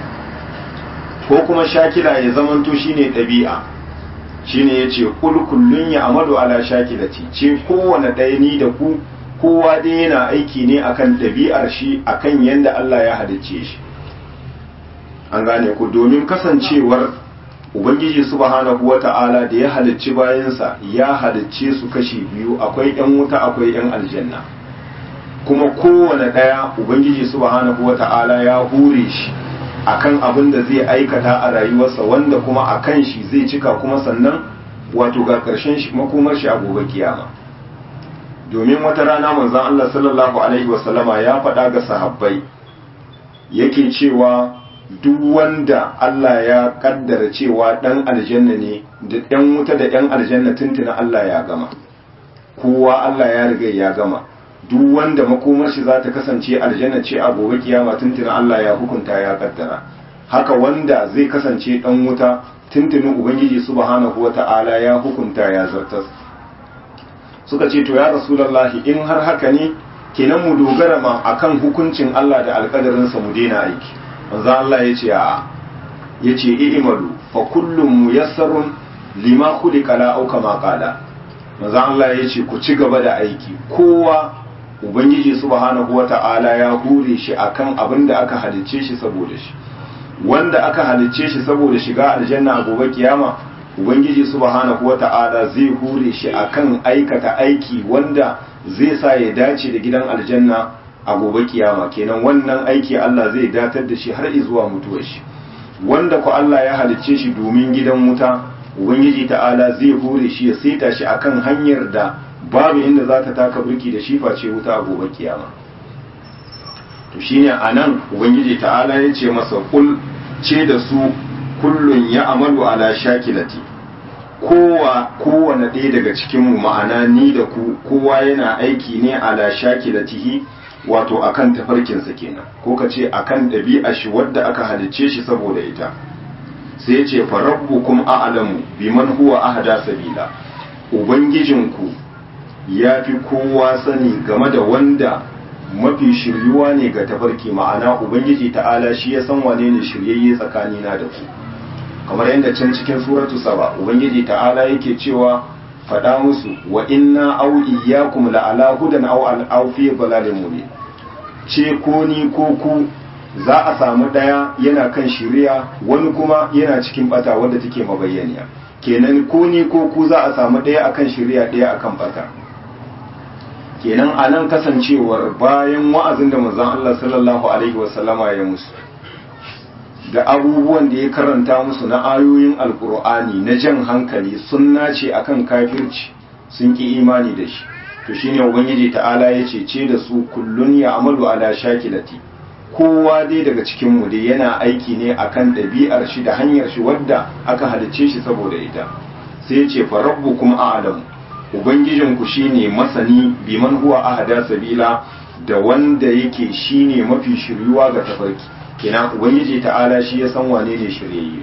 ko kuma shakila ya zamanto shine ɗabi'a shine yace kul kullun ya amadu ala shakilati ce kowane ɗaya ni da ku kowa dai yana aiki ne akan ɗabi'ar shi akan yanda Allah ya halicce shi an gane ku domin kasancewar ubangiji subhanahu wata'ala da ya halicci bayansa ya halicce su kashi biyu akwai yan wuta akwai yan aljanna kuma kowane ɗaya ubangiji subhanahu wata'ala ya hure shi akan abin da zai aikata a rayuwarsa wanda kuma akan shi zai cika kuma sannan wato ga ƙarshen shi makomar shi a gobe kiyama domin wata rana manzon Allah sallallahu alaihi wasallama ya faɗa ga sahabbai yake cewa duk wanda Allah ya kaddara cewa ɗan aljanna ne da ɗan wuta da ɗan aljanna tuntuna Allah ya gama kowa Allah ya riga ya gama duk wanda makomar shi za ta kasance aljanna ce a gobe kiyama tuntuna Allah ya hukunta ya kaddara haka wanda zai kasance ɗan wuta tuntunin ubangiji subhanahu wata'ala ya hukunta ya zartas suka ce to ya rasulullahi in har haka ne kenan mu dogara ma akan hukuncin Allah da alƙadarinsa mu daina aiki manzo Allah ya ce a ya ce i'malu fa kullum muyassarun lima khuliqa la au kama qala manzo Allah ya ce ku ci gaba da aiki kowa ubangiji subhanahu wata'ala ya hure shi akan abin da aka halicce shi saboda shi wanda aka halicce shi saboda shiga aljanna a gobe kiyama ubangiji subhanahu wata'ala zai hure shi akan aikata aiki wanda zai sa ya dace da gidan aljanna a gobe kiyama kenan wannan aiki Allah zai datar da shi har zuwa mutuwar shi wanda ku Allah ya halicce shi domin gidan wuta ubangiji ta'ala zai hure shi ya saita shi akan hanyar da babu inda za ta taka burki da shi face wuta a gobe kiyama to shine anan ubangiji ta'ala ya ce masa kul ce da su kullun ya amalu ala shakilati kowa kowane ɗaya daga cikinmu ma'ana ni da ku kowa yana aiki ne ala shakilatihi wato akan tafarkinsa kenan ko ka ce akan ɗabi'a shi wadda aka halicce shi saboda ita sai ce fa rabbukum a'lamu biman huwa ahda sabila ubangijinku ya fi kowa sani game da wanda mafi shiryuwa ne ga tafarki ma'ana ubangiji ta'ala shi ya san wane ne shiryayye tsakanina da ku kamar yadda can cikin suratu saba ubangiji ta'ala yake cewa faɗa musu wa inna aw iyyakum la ala hudan aw al aw fi dhalalin mubin ce ko ni ko ku za a samu ɗaya yana kan shiriya wani kuma yana cikin bata wanda take mabayyaniya kenan ko ni ko ku za a samu ɗaya akan shiriya ɗaya akan bata kenan a nan kasancewar bayan wa'azin da manzon Allah sallallahu alaihi wasallama ya musu da abubuwan da ya karanta musu na ayoyin alkur'ani na jan hankali sun nace akan kafirci sun ki imani da shi to shine ubangiji ta'ala ya ce ce da su kullun ya amalu ala shakilati kowa dai daga cikin mu dai yana aiki ne akan ɗabi'ar shi da hanyar shi wadda aka halicce shi saboda ita sai ya ce fa rabbukum a'lamu ubangijinku shine masani biman huwa ahada sabila da wanda yake shine mafi shiryuwa ga tafarki kina ubangiji ta'ala shi ya san wane ne shiryayye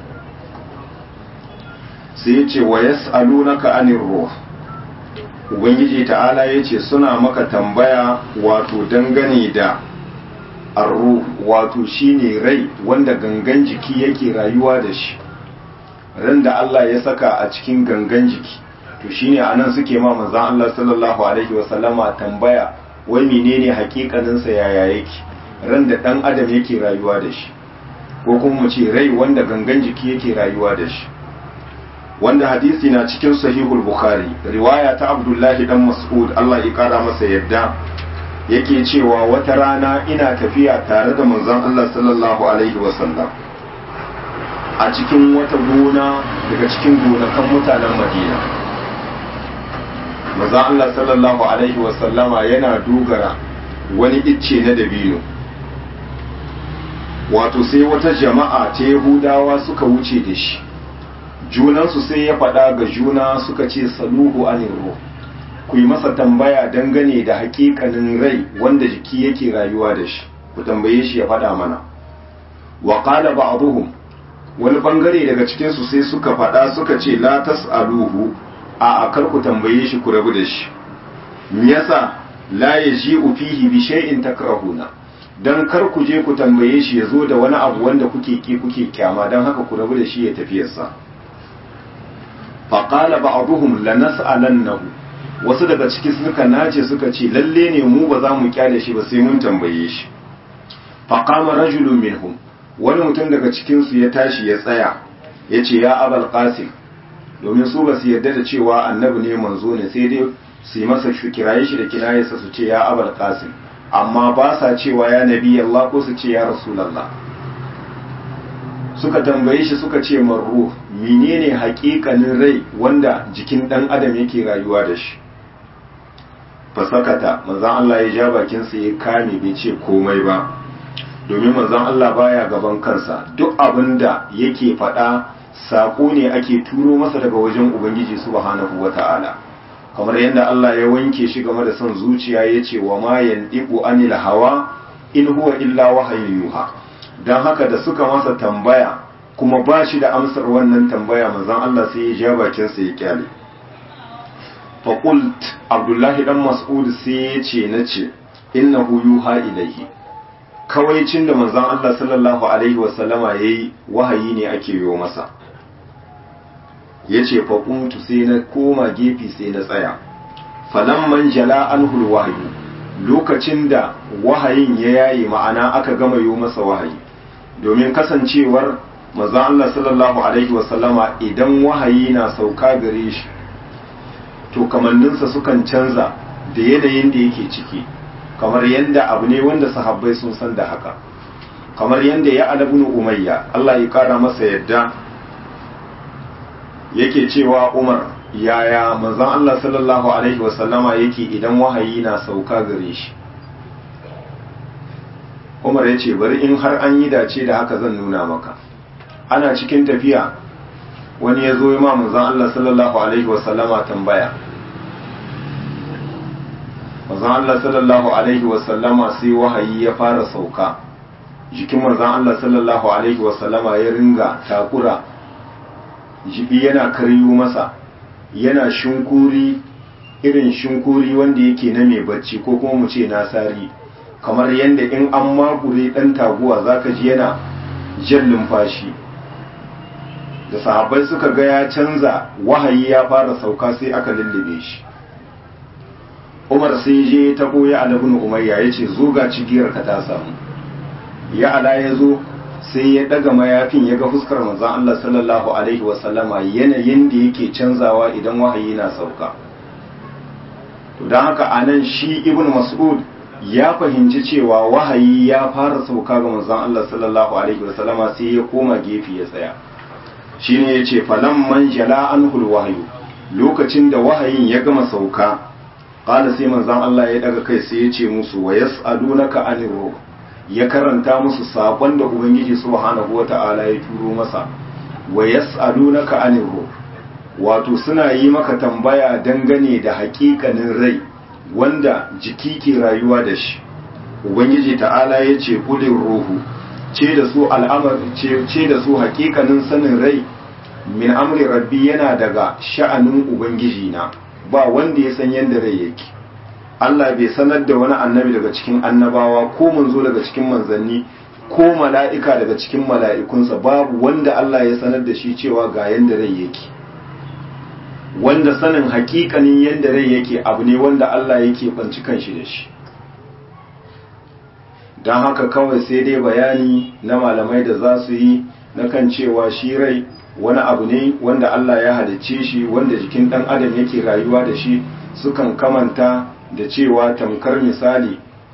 sai ya ce wa yas'alunaka anir ruh ubangiji ta'ala ya ce suna maka tambaya wato dangane da arruh wato shine rai wanda gangan jiki yake rayuwa da shi ran da Allah ya saka a cikin gangan jiki to shine anan suke ma manzon Allah sallallahu alaihi wasallama tambaya wai menene hakikanin sa yaya yake ran da dan adam yake rayuwa da shi ko kuma mu ce rai wanda gangan jiki yake rayuwa da shi wanda hadisi na cikin sahihul bukhari riwaya ta abdullahi dan mas'ud Allah ya kara masa yadda yake cewa wata rana ina tafiya tare da manzon Allah sallallahu alaihi wasallam a cikin wata gona daga cikin gonakan mutanen Madina manzon Allah sallallahu alaihi wasallama yana dogara wani icce na dabino wato sai wata jama'a ta Yahudawa suka wuce da shi junansu sai ya faɗa ga juna suka ce saluhu anir ruh ku yi masa tambaya dangane da hakikanin rai wanda jiki yake rayuwa da shi ku tambaye shi ya faɗa mana wa qala ba'dhum wani bangare daga cikin su sai suka faɗa suka ce la tas'aluhu a akar ku tambaye shi ku rabu da shi me yasa la yaji'u fihi bi shay'in takrahuna dan kar ku je ku tambaye shi ya zo da wani abu wanda kuke ki kuke kyama dan haka ku rabu da shi ya tafiyarsa faqala ba'dhum lanas'alannahu wasu daga ciki suka nace suka ce lalle ne mu ba za mu kyale shi ba sai mun tambaye shi faqama rajulun minhum wani mutum daga cikin su ya tashi ya tsaya ya ce ya abal qasim domin su ba su yarda da cewa annabi ne manzo ne sai dai su yi masa kiraye shi da kinayarsa su ce ya abal qasim amma ba sa cewa ya nabi Allah ko su ce ya rasulullah suka tambaye shi suka ce marruh menene haƙiƙanin rai wanda jikin ɗan adam yake rayuwa da shi fasakata manzon Allah ya ja bakinsa ya kame bai ce komai ba domin manzon Allah baya gaban kansa duk abin da yake faɗa saƙo ne ake turo masa daga wajen ubangiji subhanahu wata'ala kamar yadda Allah ya wanke shi game da son zuciya ya ce wa ma yandiqu anil hawa in huwa illa wahayin yuha dan haka da suka masa tambaya kuma ba shi da amsar wannan tambaya manzon Allah sai ya ja bakinsa ya kyale faƙult abdullahi dan mas'ud sai ya ce na ce innahu yuha ilaihi kawaicin da manzon Allah sallallahu alaihi wasallama ya yi wahayi ne ake yi masa ya ce faƙuntu sai na koma gefe sai na tsaya falamman jala anhul wahayu lokacin da wahayin ya yayi ma'ana aka gama yi masa wahayi domin kasancewar manzon Allah sallallahu alaihi wasallama idan wahayi na sauka gare shi to kamanninsa sukan canza da yanayin da yake ciki kamar yadda abu ne wanda sahabbai sun san da haka kamar yadda ya alabnu umayya Allah ya kara masa yadda yake cewa Umar yaya manzon Allah sallallahu alaihi wasallama yake idan wahayi na sauka gare shi Umar ya ce bari in har an yi dace da haka zan nuna maka ana cikin tafiya wani ya zo ma manzon Allah sallallahu alaihi wasallama tambaya manzon Allah sallallahu alaihi wasallama sai wahayi ya fara sauka jikin manzon Allah sallallahu alaihi wasallama ya ringa takura jibi yana karyo masa yana shinkuri irin shinkuri wanda yake na mai bacci ko kuma mu ce nasari kamar yadda in an makure dan taguwa zaka ji yana jan lumfashi da sahabbai suka ga ya canza wahayi ya fara sauka sai aka lullube shi umar sai je ta koya alabun umayya ya ce zo ga cigiyar ka ta samu ya ala ya zo sai ya daga mayafin ya ga fuskar manzon Allah sallallahu alaihi wasallama yanayin da yake canzawa idan wahayi na sauka to don haka anan shi ibn mas'ud ya fahimci cewa wahayi ya fara sauka ga manzon Allah sallallahu alaihi wasallama sai ya koma gefe ya tsaya shine yace falamman jala anhul wahyu lokacin da wahayin ya gama sauka qala sai manzon Allah ya daga kai sai ya ce musu wa yas'alunaka anir ruh ya karanta musu sakon da ubangiji subhanahu wata'ala ya turo masa wa yas'alunaka anir ruh wato suna yi maka tambaya dangane da hakikanin rai wanda jiki ke rayuwa da shi ubangiji ta'ala ya ce kulin ruhu ce da su al'amar ce da su hakikanin sanin rai min amri rabbi yana daga sha'anin ubangiji na ba wanda ya san yadda rai yake Allah bai sanar da wani annabi daga cikin annabawa ko manzo daga cikin manzanni ko mala'ika daga cikin mala'ikunsa babu wanda Allah ya sanar da shi cewa ga yadda rai yake wanda sanin hakikanin yadda rai yake abu ne wanda Allah yake banci kanshi da shi don haka kawai sai dai bayani na malamai da za su yi na kan cewa shi rai wani abu ne wanda Allah ya halicce shi wanda jikin ɗan adam yake rayuwa da shi sukan kamanta da cewa tamkar misali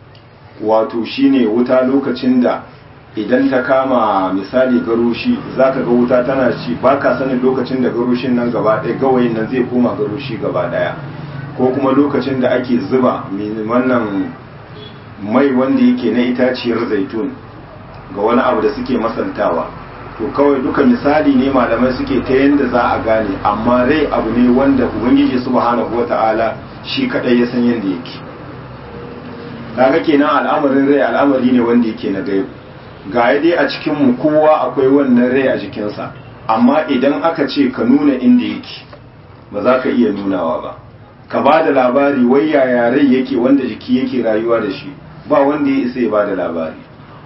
wato shine wuta lokacin da idan ta kama misali garoshi zaka ga wuta tana ci baka sanin lokacin da garoshin nan gaba ɗaya gawayin nan zai koma garoshi gaba ɗaya ko kuma lokacin da ake zuba wannan mai wanda yake na itaciyar zaitun ga wani abu da suke masantawa to kawai duka misali ne malamai suke ta yadda za a gane amma rai abu ne wanda ubangiji subhanahu wata'ala shi kadai ya san yadda yake kaga kenan al'amarin rai al'amari ne wanda yake na gaibu ga dai a cikin mu kowa akwai wannan rai a jikinsa amma idan aka ce ka nuna inda yake ba za ka iya nunawa ba ka ba da labari wai yaya rai yake wanda jiki yake rayuwa da shi ba wanda ya isa ya ba da labari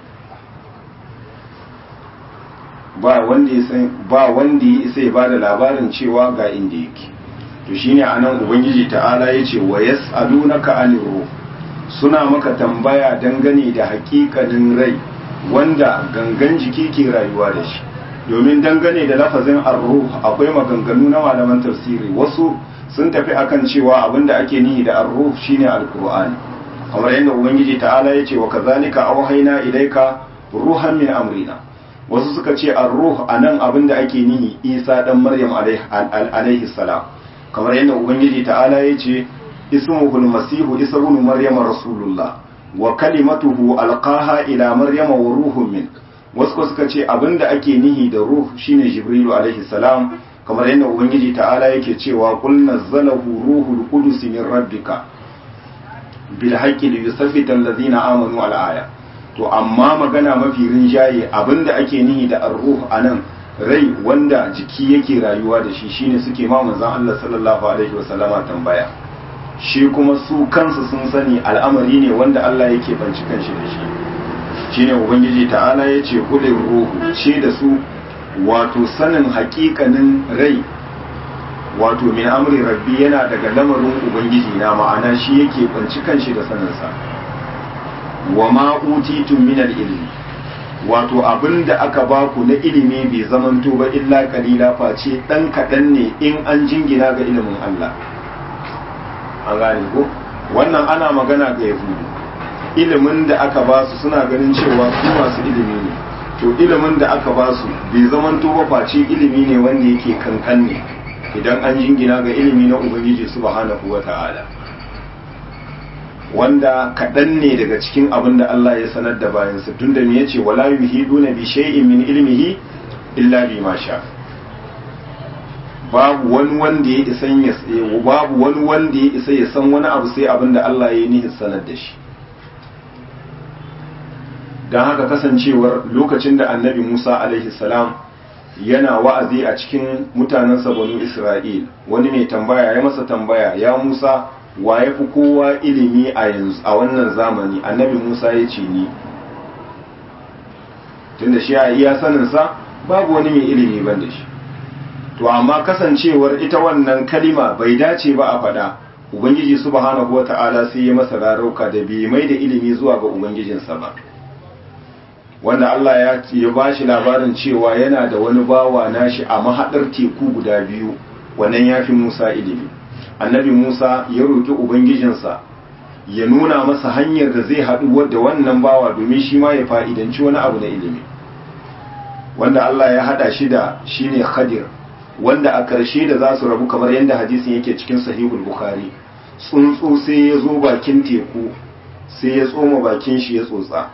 ba wanda ya san ba wanda ya isa ya bada labarin cewa ga inda yake to shine anan ubangiji ta'ala yace wa yas'alunaka anir ruh suna maka tambaya dangane da hakikanin rai wanda gangan jiki ke rayuwa da shi domin dangane da lafazin ar-ruh akwai maganganu na malaman tafsiri wasu sun tafi akan cewa abinda ake nihi da ar-ruh shine al-qur'ani kamar yadda ubangiji ta'ala yace wa kazalika awhayna ilayka ruhan min amrina wasu suka ce ar-ruh anan abinda ake nihi Isa dan Maryam alaihi salam kamar yadda ubangiji ta'ala yace ismuhul masihu isa ibn maryam rasulullah wa kalimatuhu alqaha ila maryama wa ruhun min wasu suka ce abinda ake nihi da ruh shine jibrilu alaihi salam kamar yadda ubangiji ta'ala yake cewa qul nazzalahu ruhul qudus min rabbika bil haqqi li yusaffita allazina amanu al aya to amma magana mafi rinjaye abinda ake nihi da ar-ruh anan rai wanda jiki yake rayuwa da shi shine suke ma manzon Allah sallallahu alaihi wasallama tambaya shi kuma su kansu sun sani al'amari ne wanda Allah yake banci kanshi da shi shine ubangiji ta'ala ya ce kulin ruhu ce da su wato sanin hakikanin rai wato min amri rabbi yana daga lamarin ubangiji na ma'ana shi yake banci kanshi da saninsa wa ma utitum min ilmi wato abin da aka baku na ilimi bai zamanto ba illa kalila face dan kaɗan ne in an jingina ga ilimin Allah an gane ko wannan ana magana ga yahudu ilimin da aka ba su suna ganin cewa su masu ilimi ne to ilimin da aka ba su bai zamanto ba face ilimi ne wanda yake kankan ne idan an jingina ga ilimi na ubangiji subhanahu wata'ala wanda kaɗan ne daga cikin abin da Allah ya sanar da bayansa tun da ya ce wala yuhiduna bi shay'in min ilmihi illa bima sha babu wani wanda ya isa ya babu wani wanda ya isa ya san wani abu sai abin da Allah ya yi nihin sanar da shi don haka kasancewar lokacin da annabi Musa alaihi salam yana wa'azi a cikin mutanensa banu Isra'il wani mai tambaya ya masa tambaya ya Musa wa ya fi kowa ilimi a yanzu a wannan zamani annabi Musa ya ce ni tunda shi a iya saninsa babu wani mai ilimi ban da shi to amma kasancewar ita wannan kalima bai dace ba a faɗa ubangiji subhanahu wata'ala sai ya masa rarauka da bai mai da ilimi zuwa ga ubangijinsa ba wanda Allah ya ya bashi labarin cewa yana da wani bawa nashi a mahadar teku guda biyu wannan yafi Musa ilimi annabi Musa ya roki ubangijinsa ya nuna masa hanyar da zai haɗu da wannan bawa domin shi ma ya fa'idanci wani abu na ilimi wanda Allah ya haɗa shi da shine Khadir wanda a ƙarshe da za su rabu kamar yadda hadisin yake cikin sahihul bukhari tsuntsu sai ya zo bakin teku sai ya tsoma bakin shi ya tsotsa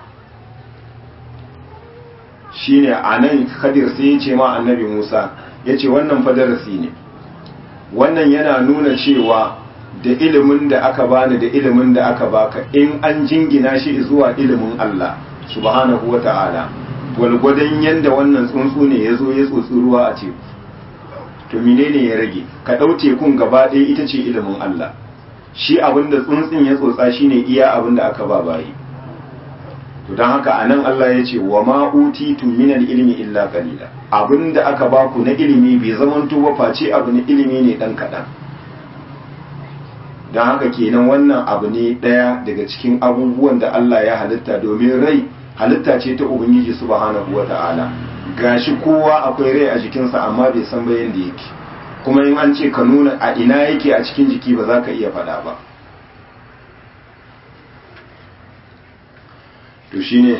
shine a nan Khadir sai ya ce ma annabi Musa ya ce wannan fadarasi ne wannan yana nuna cewa da ilimin da aka bani da ilimin da aka baka in an jingina shi zuwa ilimin Allah subhanahu wa ta'ala gwalgwadon yadda wannan tsuntsu ne ya zo ya tsotsi ruwa a teku to menene ya rage ka ɗau tekun gaba ɗaya ita ce ilimin Allah shi abin da tsuntsun ya tsotsa shine iya abin da aka ba bayi to don haka anan Allah ya ce wa ma utitu minal ilmi illa qalila abin da aka baku na ilimi bai zamanto ba face abu na ilimi ne dan kaɗan don haka kenan wannan abu ne ɗaya daga cikin abubuwan da Allah ya halitta domin rai halitta ce ta ubangiji subhanahu wata'ala gashi kowa akwai rai a jikinsa amma bai san bayan da yake kuma in an ce ka nuna a ina yake a cikin jiki ba za ka iya faɗa ba to shine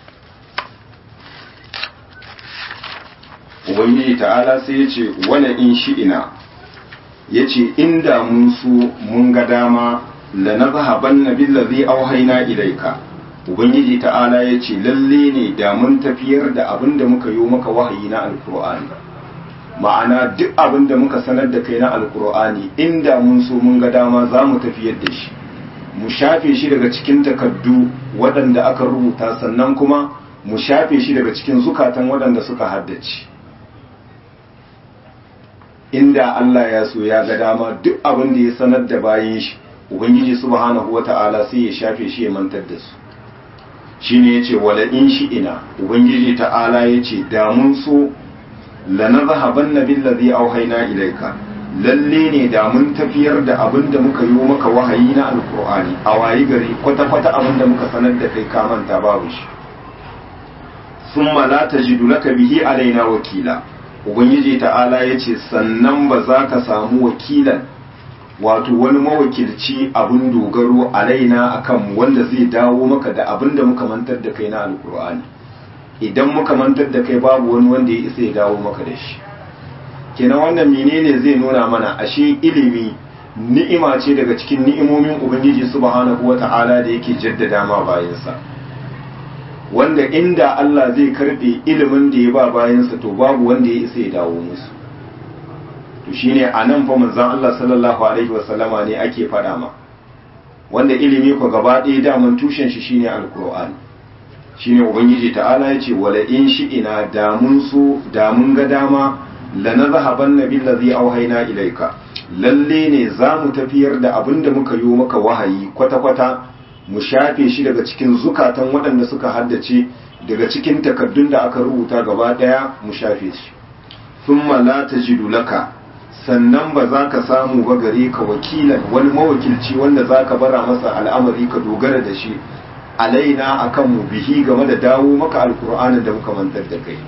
ubangiji ta'ala sai ya ce wani in shi'ina ya ce inda mun su mun ga dama la na zahaban na billazi auhaina ilaika ubangiji ta'ala ya ce lalle ne da mun tafiyar da abin da muka yi maka wahayi na alkur'ani ma'ana duk abin da muka sanar da kai na alkur'ani inda mun so mun ga dama za mu tafiyar da shi mu shafe shi daga cikin takaddu waɗanda aka rubuta sannan kuma mu shafe shi daga cikin zukatan waɗanda suka haddace inda Allah ya so ya ga dama duk abin da ya sanar da bayan shi ubangiji subhanahu wata'ala sai ya shafe shi ya mantar da su shine yace wala in shi ina ubangiji ta'ala yace da mun so lanadhhabanna billazi auhayna ilayka lalle ne da mun tafiyar da abin da muka yi maka wahayi na alkur'ani a wayi gari kwata-kwata abin da muka sanar da kai ka manta babu shi summa la tajidu laka bihi alaina wakila ubangiji ta'ala yace sannan ba za ka samu wakilan wato wani mawakilci abin dogaro alaina akan wanda zai dawo maka da abin da muka mantar da kai na alkur'ani idan muka mantar da kai babu wani wanda ya isa ya dawo maka da shi kenan wannan menene zai nuna mana ashe ilimi ni'ima ce daga cikin ni'imomin ubangiji subhanahu wata'ala da yake jaddada ma bayansa wanda inda Allah zai karbe ilimin da ya ba bayansa to babu wanda ya isa ya dawo musu to shine anan fa manzon Allah sallallahu alaihi wasallama ne ake faɗa ma wanda ilimi ko gaba ɗaya daman tushen shi shine alqur'ani shine ubangiji ta'ala ya ce wala in shi'ina da mun so da mun ga dama la nazhaban nabil ladhi auhayna ilayka lalle ne za mu tafiyar da abin da muka yi maka wahayi kwata-kwata mu shafe shi daga cikin zukatan waɗanda suka haddace daga cikin takaddun da aka rubuta gaba ɗaya mu shafe shi thumma la tajidu laka sannan ba za ka samu ba gare ka wakilan wani mawakilci wanda za ka bara masa al'amari ka dogara da shi alaina akan mu bihi game da dawo maka alkur'anin da muka mantar da kai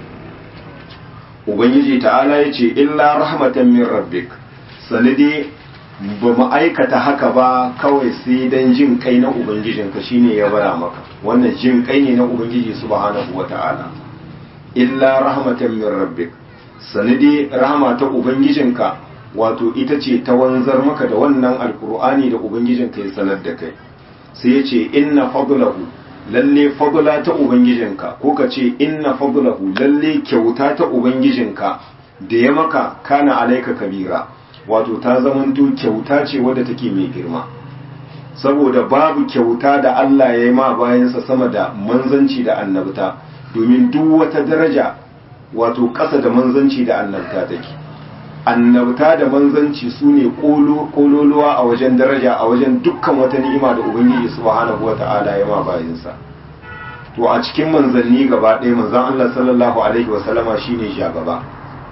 ubangiji ta'ala ya ce illa rahmatan min rabbik sanadi ba mu aikata haka ba kawai sai dan jin kai na ubangijinka shine ya bara maka wannan jin kai ne na ubangiji subhanahu wata'ala illa rahmatan min rabbik sanadi rahama ta ubangijinka wato ita ce ta wanzar maka da wannan alkur'ani da ubangijinka ya sanar da kai sai ya ce inna fadlahu lalle fadla ta ubangijinka ko ka ce inna fadlahu lalle kyauta ta ubangijinka da ya maka kana alaika kabira wato ta zamanto kyauta ce wadda take mai girma saboda babu kyauta da Allah ya yi ma bayansa sama da manzanci da annabta domin duk wata daraja wato ƙasa da manzanci da annabta take annabta da manzanci su ne kololuwa a wajen daraja a wajen dukkan wata ni'ima da ubangiji subhanahu wata'ala ya ma bayinsa to a cikin manzanni gaba ɗaya manzan Allah sallallahu alaihi wasallama shine shagaba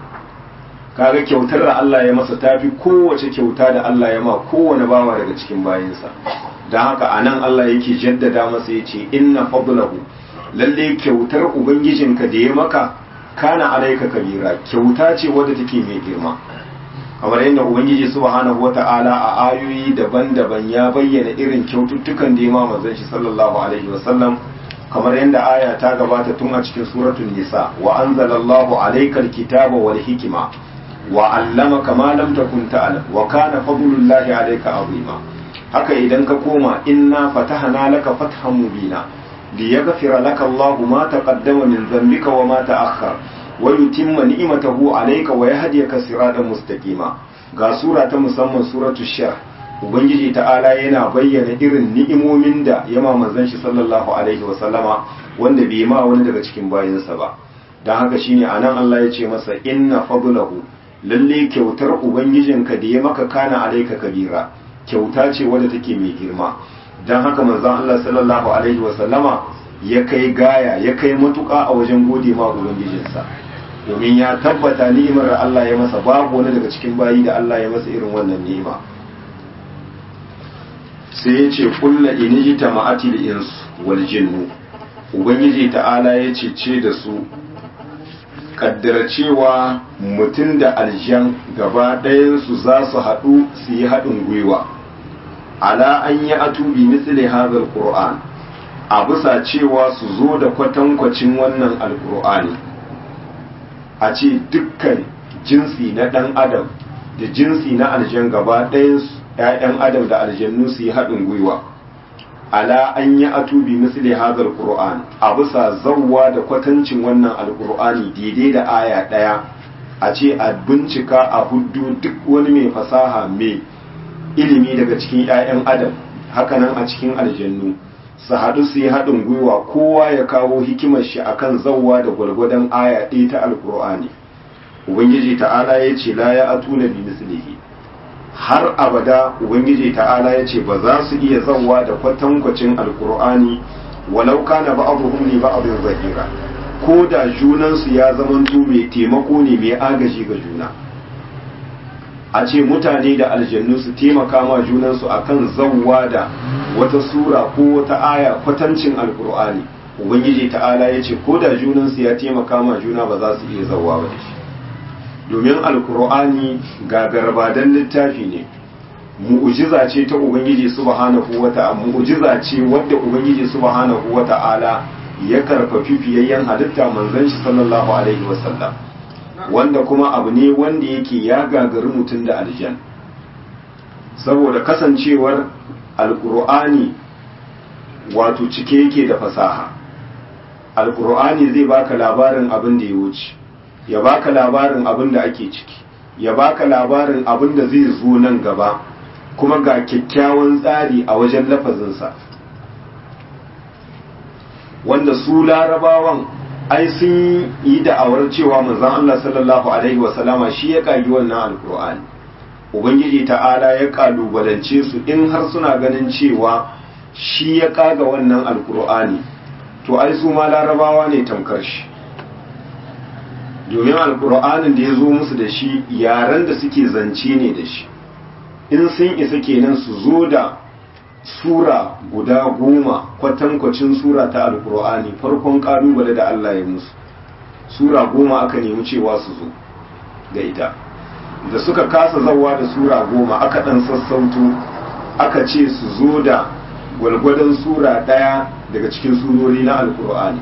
kaga kyautar da Allah ya masa tafi kowace kyauta da Allah ya ma kowane bawa daga cikin bayinsa don haka anan Allah yake jaddada masa yace inna fadlahu lalle kyautar ubangijinka da ya maka kana alaika kabira kyauta ce wadda take mai girma kamar yadda ubangiji subhanahu wata'ala a ayoyi daban-daban ya bayyana irin kyaututtukan da ya ma manzon shi sallallahu alaihi wasallam kamar yadda aya ta gabata tun a cikin suratul nisa wa anzalallahu alaikal kitaba wal hikma wa allamaka ma lam takun ta'lam wa kana fadlullahi alayka azima haka idan ka koma inna fatahna laka fathan mubina ليغفر لك الله ما تقدم من ذنبك وما تأخر ويتم نعمته عليك ويهديك صراطا مستقيما ga sura ta musamman suratu shar ubangiji ta'ala yana bayyana irin ni'imomin da ya ma manzon shi sallallahu alaihi wa sallama wanda bai ma wani daga cikin bayinsa ba dan haka shine anan Allah ya ce masa inna fadlahu lalle kyautar ubangijinka da ya maka kana alaika kabira kyauta ce wadda take mai girma don haka manzon Allah sallallahu alaihi wasallama ya kai gaya ya kai matuƙa a wajen gode ma ubangijinsa domin ya tabbata ni'imar da Allah ya masa babu wani daga cikin bayi da Allah ya masa irin wannan ni'ima sai ya ce kulla inijita ma'atil ins wal jinnu ubangiji ta'ala ya ce ce da su kaddara cewa mutum da aljan gaba ɗayansu za su haɗu su yi haɗin gwiwa ala an yi atubi misli hadal qur'an a bisa cewa su zo da kwatankwacin wannan alkur'ani a ce dukkan jinsi na ɗan adam da jinsi na aljan gaba ɗayan ‘ya'yan adam da aljannu su yi haɗin gwiwa ala an yi atubi misali hazar ƙur'an a bisa zawwa da kwatancin wannan alkur'ani daidai da aya ɗaya a ce a bincika a hudu duk wani mai fasaha mai ilimi daga cikin 'ya'yan adam hakanan a cikin aljannu su haɗu su yi haɗin gwiwa kowa ya kawo hikimar shi akan zawwa da gwargwadon aya ɗaya ta alkur'ani ubangiji ta'ala ya ce la ya atuna bi mislihi har abada ubangiji ta'ala ya ce ba za su iya zawwa da kwatankwacin alkur'ani walau kana ba'dhum li ba'dhin zahira ko da junansu ya zamanto mai taimako ne mai agaji ga juna a ce mutane da aljannu su taimaka ma junansu akan zawwa da wata sura ko wata aya kwatancin alkur'ani ubangiji ta'ala ya ce ko da junansu ya taimaka ma juna ba za su iya zawwa ba da shi domin alkur'ani gagarbadan littafi ne mu'ujiza ce ta ubangiji subhanahu wata'ala mu'ujiza ce wadda ubangiji subhanahu wata'ala ya karfafi fiyayyen halitta manzon shi sallallahu alaihi wasallam wanda kuma abu ne wanda yake ya gagari mutum da aljan saboda kasancewar alkur'ani wato cike yake da fasaha alkur'ani zai baka labarin abin da ya wuce ya baka labarin abin da ake ciki ya baka labarin abin da zai zo nan gaba kuma ga kyakkyawan tsari a wajen lafazinsa wanda su larabawan ai sun yi da'awar cewa manzon Allah sallallahu alaihi wasallama shi ya kagi wannan alkur'ani ubangiji ta'ala ya kalubalance su in har suna ganin cewa shi ya kaga wannan alkur'ani to ai su ma larabawa ne tamkar shi domin alkur'anin da ya zo musu da shi yaren da suke zance ne da shi in sun isa kenan su zo da sura guda goma kwatankwacin sura ta alkur'ani farkon kalubale da Allah ya musu sura goma aka nemi cewa su zo da ita da suka kasa zawa da sura goma aka dan sassauto aka ce su zo da gwalgwadon sura ɗaya daga cikin surori na alkur'ani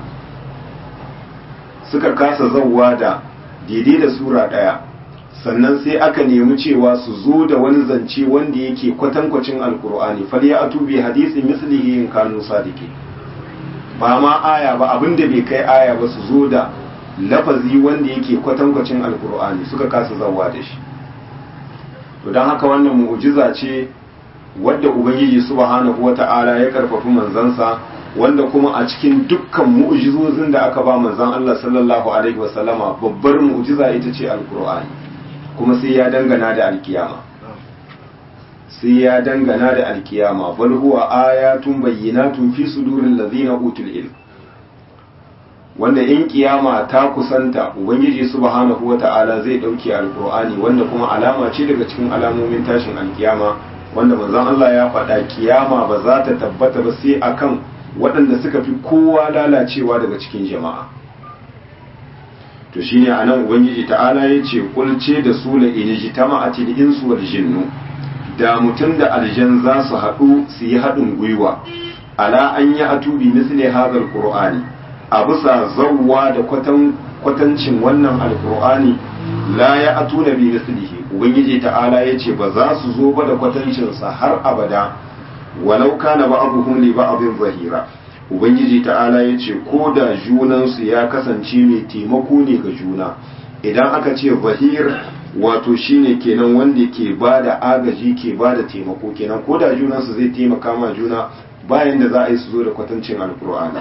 suka kasa zawa da daidai da sura ɗaya sannan sai aka nemi cewa su zo da wani zance wanda yake kwatankwacin alkur'ani falya atubi hadisin mislihi in kanu sadiki ba ma aya ba abinda bai kai aya ba su zo da lafazi wanda yake kwatankwacin alkur'ani suka kasa zawa da shi to don haka wannan mu'jiza ce wadda ubangiji subhanahu wata'ala ya karfafi manzansa wanda kuma a cikin dukkan mu'jizozin da aka ba manzon Allah sallallahu alaihi wasallama babbar mu'jiza ita ce alkur'ani kuma sai ya dangana da alkiyama sai ya dangana da alkiyama bal huwa ayatun bayyinatun fi suduril ladzina utul ilm wanda in kiyama ta kusanta ubangiji subhanahu wata'ala zai dauke alqur'ani wanda kuma alama ce daga cikin alamomin tashin alkiyama wanda manzon Allah ya faɗa kiyama ba za ta tabbata ba sai akan waɗanda suka fi kowa lalacewa daga cikin jama'a to shine anan ubangiji ta'ala ya ce kulce da su la in jitama'ati al-insu wal jinnu da mutum da aljan za su haɗu su yi haɗin gwiwa ala an yi atubi misli hadha qur'ani a bisa zawwa da kwatancin wannan alqur'ani la ya atuna bi mislihi ubangiji ta'ala ya ce ba za su zo ba da kwatancinsa har abada walau kana ba'dhum li ba'dhin zahira ubangiji ta'ala ya ce ko da junansu ya kasance mai taimako ne ga juna idan aka ce zahir wato shine kenan wanda ke ba da agaji ke ba da taimako kenan ko da junansu zai taimaka ma juna bayan da za a yi su zo da kwatancin alkur'ani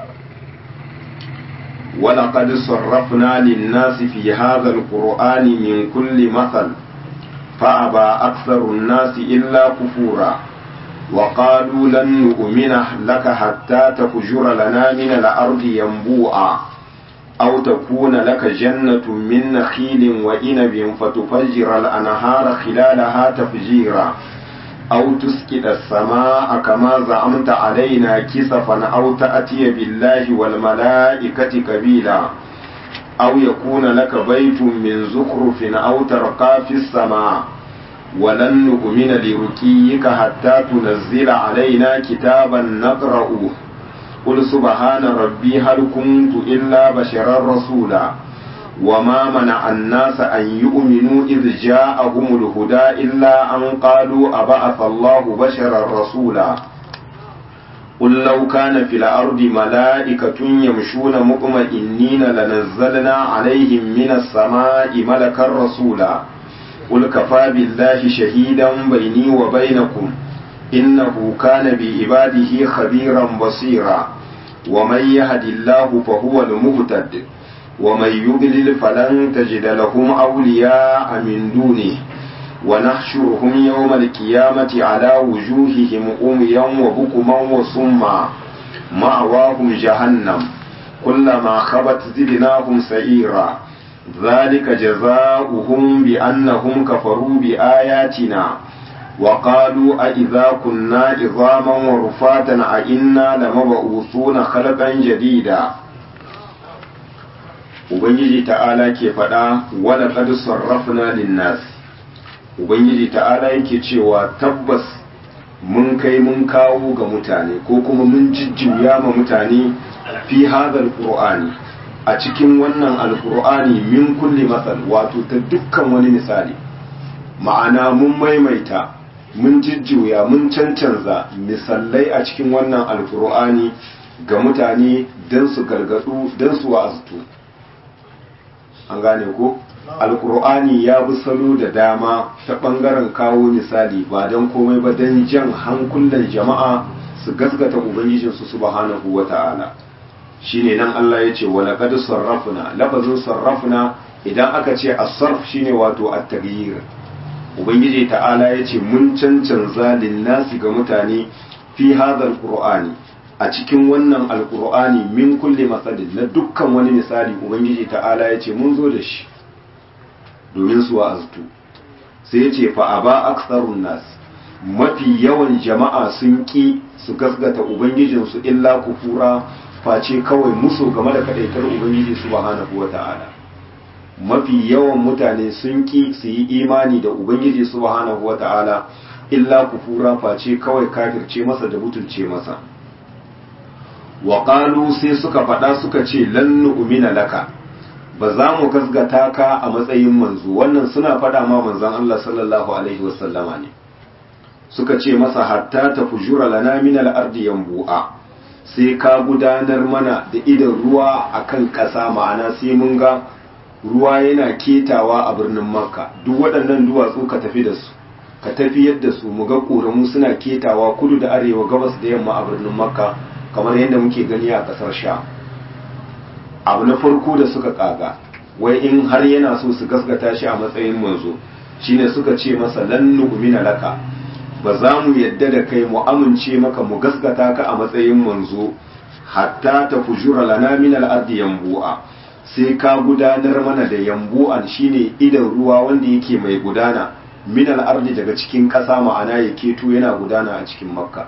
ولقد صرفنا للناس في هذا القرآن من كل مثل فأبى أكثر الناس إلا كفورا وقالوا لن نؤمن لك حتى تفجر لنا من الأرض ينبوعا أو تكون لك جنة من نخيل وإنب فتفجر الأنهار خلالها تفجيرا أو تسكت السماء كما زعمت علينا كسفا أو تأتي بالله والملائكة كبيلا أو يكون لك بيت من زخرف أو ترقى في السماء ولن نؤمن لرقيك حتى تنزل علينا كتابا نقرأه قل سبحان ربي هل كنت إلا بشرا رسولا وما منع الناس أن يؤمنوا إذ جاءهم الهدى إلا أن قالوا أبعث الله بشرا رسولا قل لو كان في الأرض ملائكة يمشون مطمئنين لنزلنا عليهم من السماء ملكا رسولا قل كفى بالله شهيدا بيني وبينكم إنه كان بعباده خبيرا بصيرا ومن يهد الله فهو المهتد ومن يضلل فلن تجد لهم أولياء من دونه ونحشرهم يوم القيامة على وجوههم أميا وبكما وصما مأواهم جهنم كلما خبت زدناهم سعيرا ذلك جزاؤهم بأنهم كفروا بآياتنا وقالوا أئذا كنا عظاما ورفاتا أئنا لمبعوثون خلقا جديدا Ubangiji ta'ala ke faɗa wala qad sarrafna linnas Ubangiji ta'ala yake cewa tabbas mun kai mun kawo ga mutane ko kuma mun jijjuya ma mutane fi hadal qur'ani a cikin wannan alqur'ani min kulli masal wato ta dukkan wani misali ma'ana mun maimaita mun jijjuya mun cancanza misalai a cikin wannan alkur'ani ga mutane don su gargadu don su wa'aztu an gane ko alkur'ani ya bi salo da dama ta ɓangaren kawo misali ba don komai ba don jan hankulan jama'a su gasgata ubangijinsu subhanahu wa ta'ala shine nan Allah ya ce wala qad sarrafna lafazin sarrafna idan aka ce as-sarf shine wato at-taghyir ubangiji ta'ala ya ce mun cancanza linnasi ga mutane fi hadal qur'ani a cikin wannan alqur'ani min kulli masalin na dukkan wani misali ubangiji ta'ala ya ce mun zo da shi domin su wa'aztu sai ya ce fa aba aksarun nas mafi yawan jama'a sun ki su gasgata ubangijinsu illa kufura face kawai musu game da kadaitar ubangiji subhanahu wata'ala mafi yawan mutane sun ki su yi imani da ubangiji subhanahu wata'ala illa kufura face kawai kafirce masa da butulce masa wa qalu sai suka faɗa suka ce lan nu'mina laka ba za mu gasgata ka a matsayin manzo wannan suna faɗa ma manzon Allah sallallahu alaihi wasallama ne suka ce masa hatta ta fujura lana min al-ardi yanbu'a sai ka gudanar mana da idan ruwa akan ƙasa ma'ana sai mun ga ruwa yana ketawa a birnin makka duk waɗannan duwatsu ka tafi da su ka tafi yadda su mu ga ƙoramu suna ketawa kudu da arewa gabas da yamma a birnin makka kamar yadda muke gani a ƙasar sha abu na farko da suka ƙaga wai in har yana so su gaskata shi a matsayin manzo shine suka ce masa lan nu'mina laka ba za mu yadda da kai mu amince maka mu gaskata ka a matsayin manzo hatta ta fujura lana min al-ardi yanbu'a sai ka gudanar mana da yambu'an shine idan ruwa wanda yake mai gudana min al-ardi daga cikin ƙasa ma'ana ya keto yana gudana a cikin makka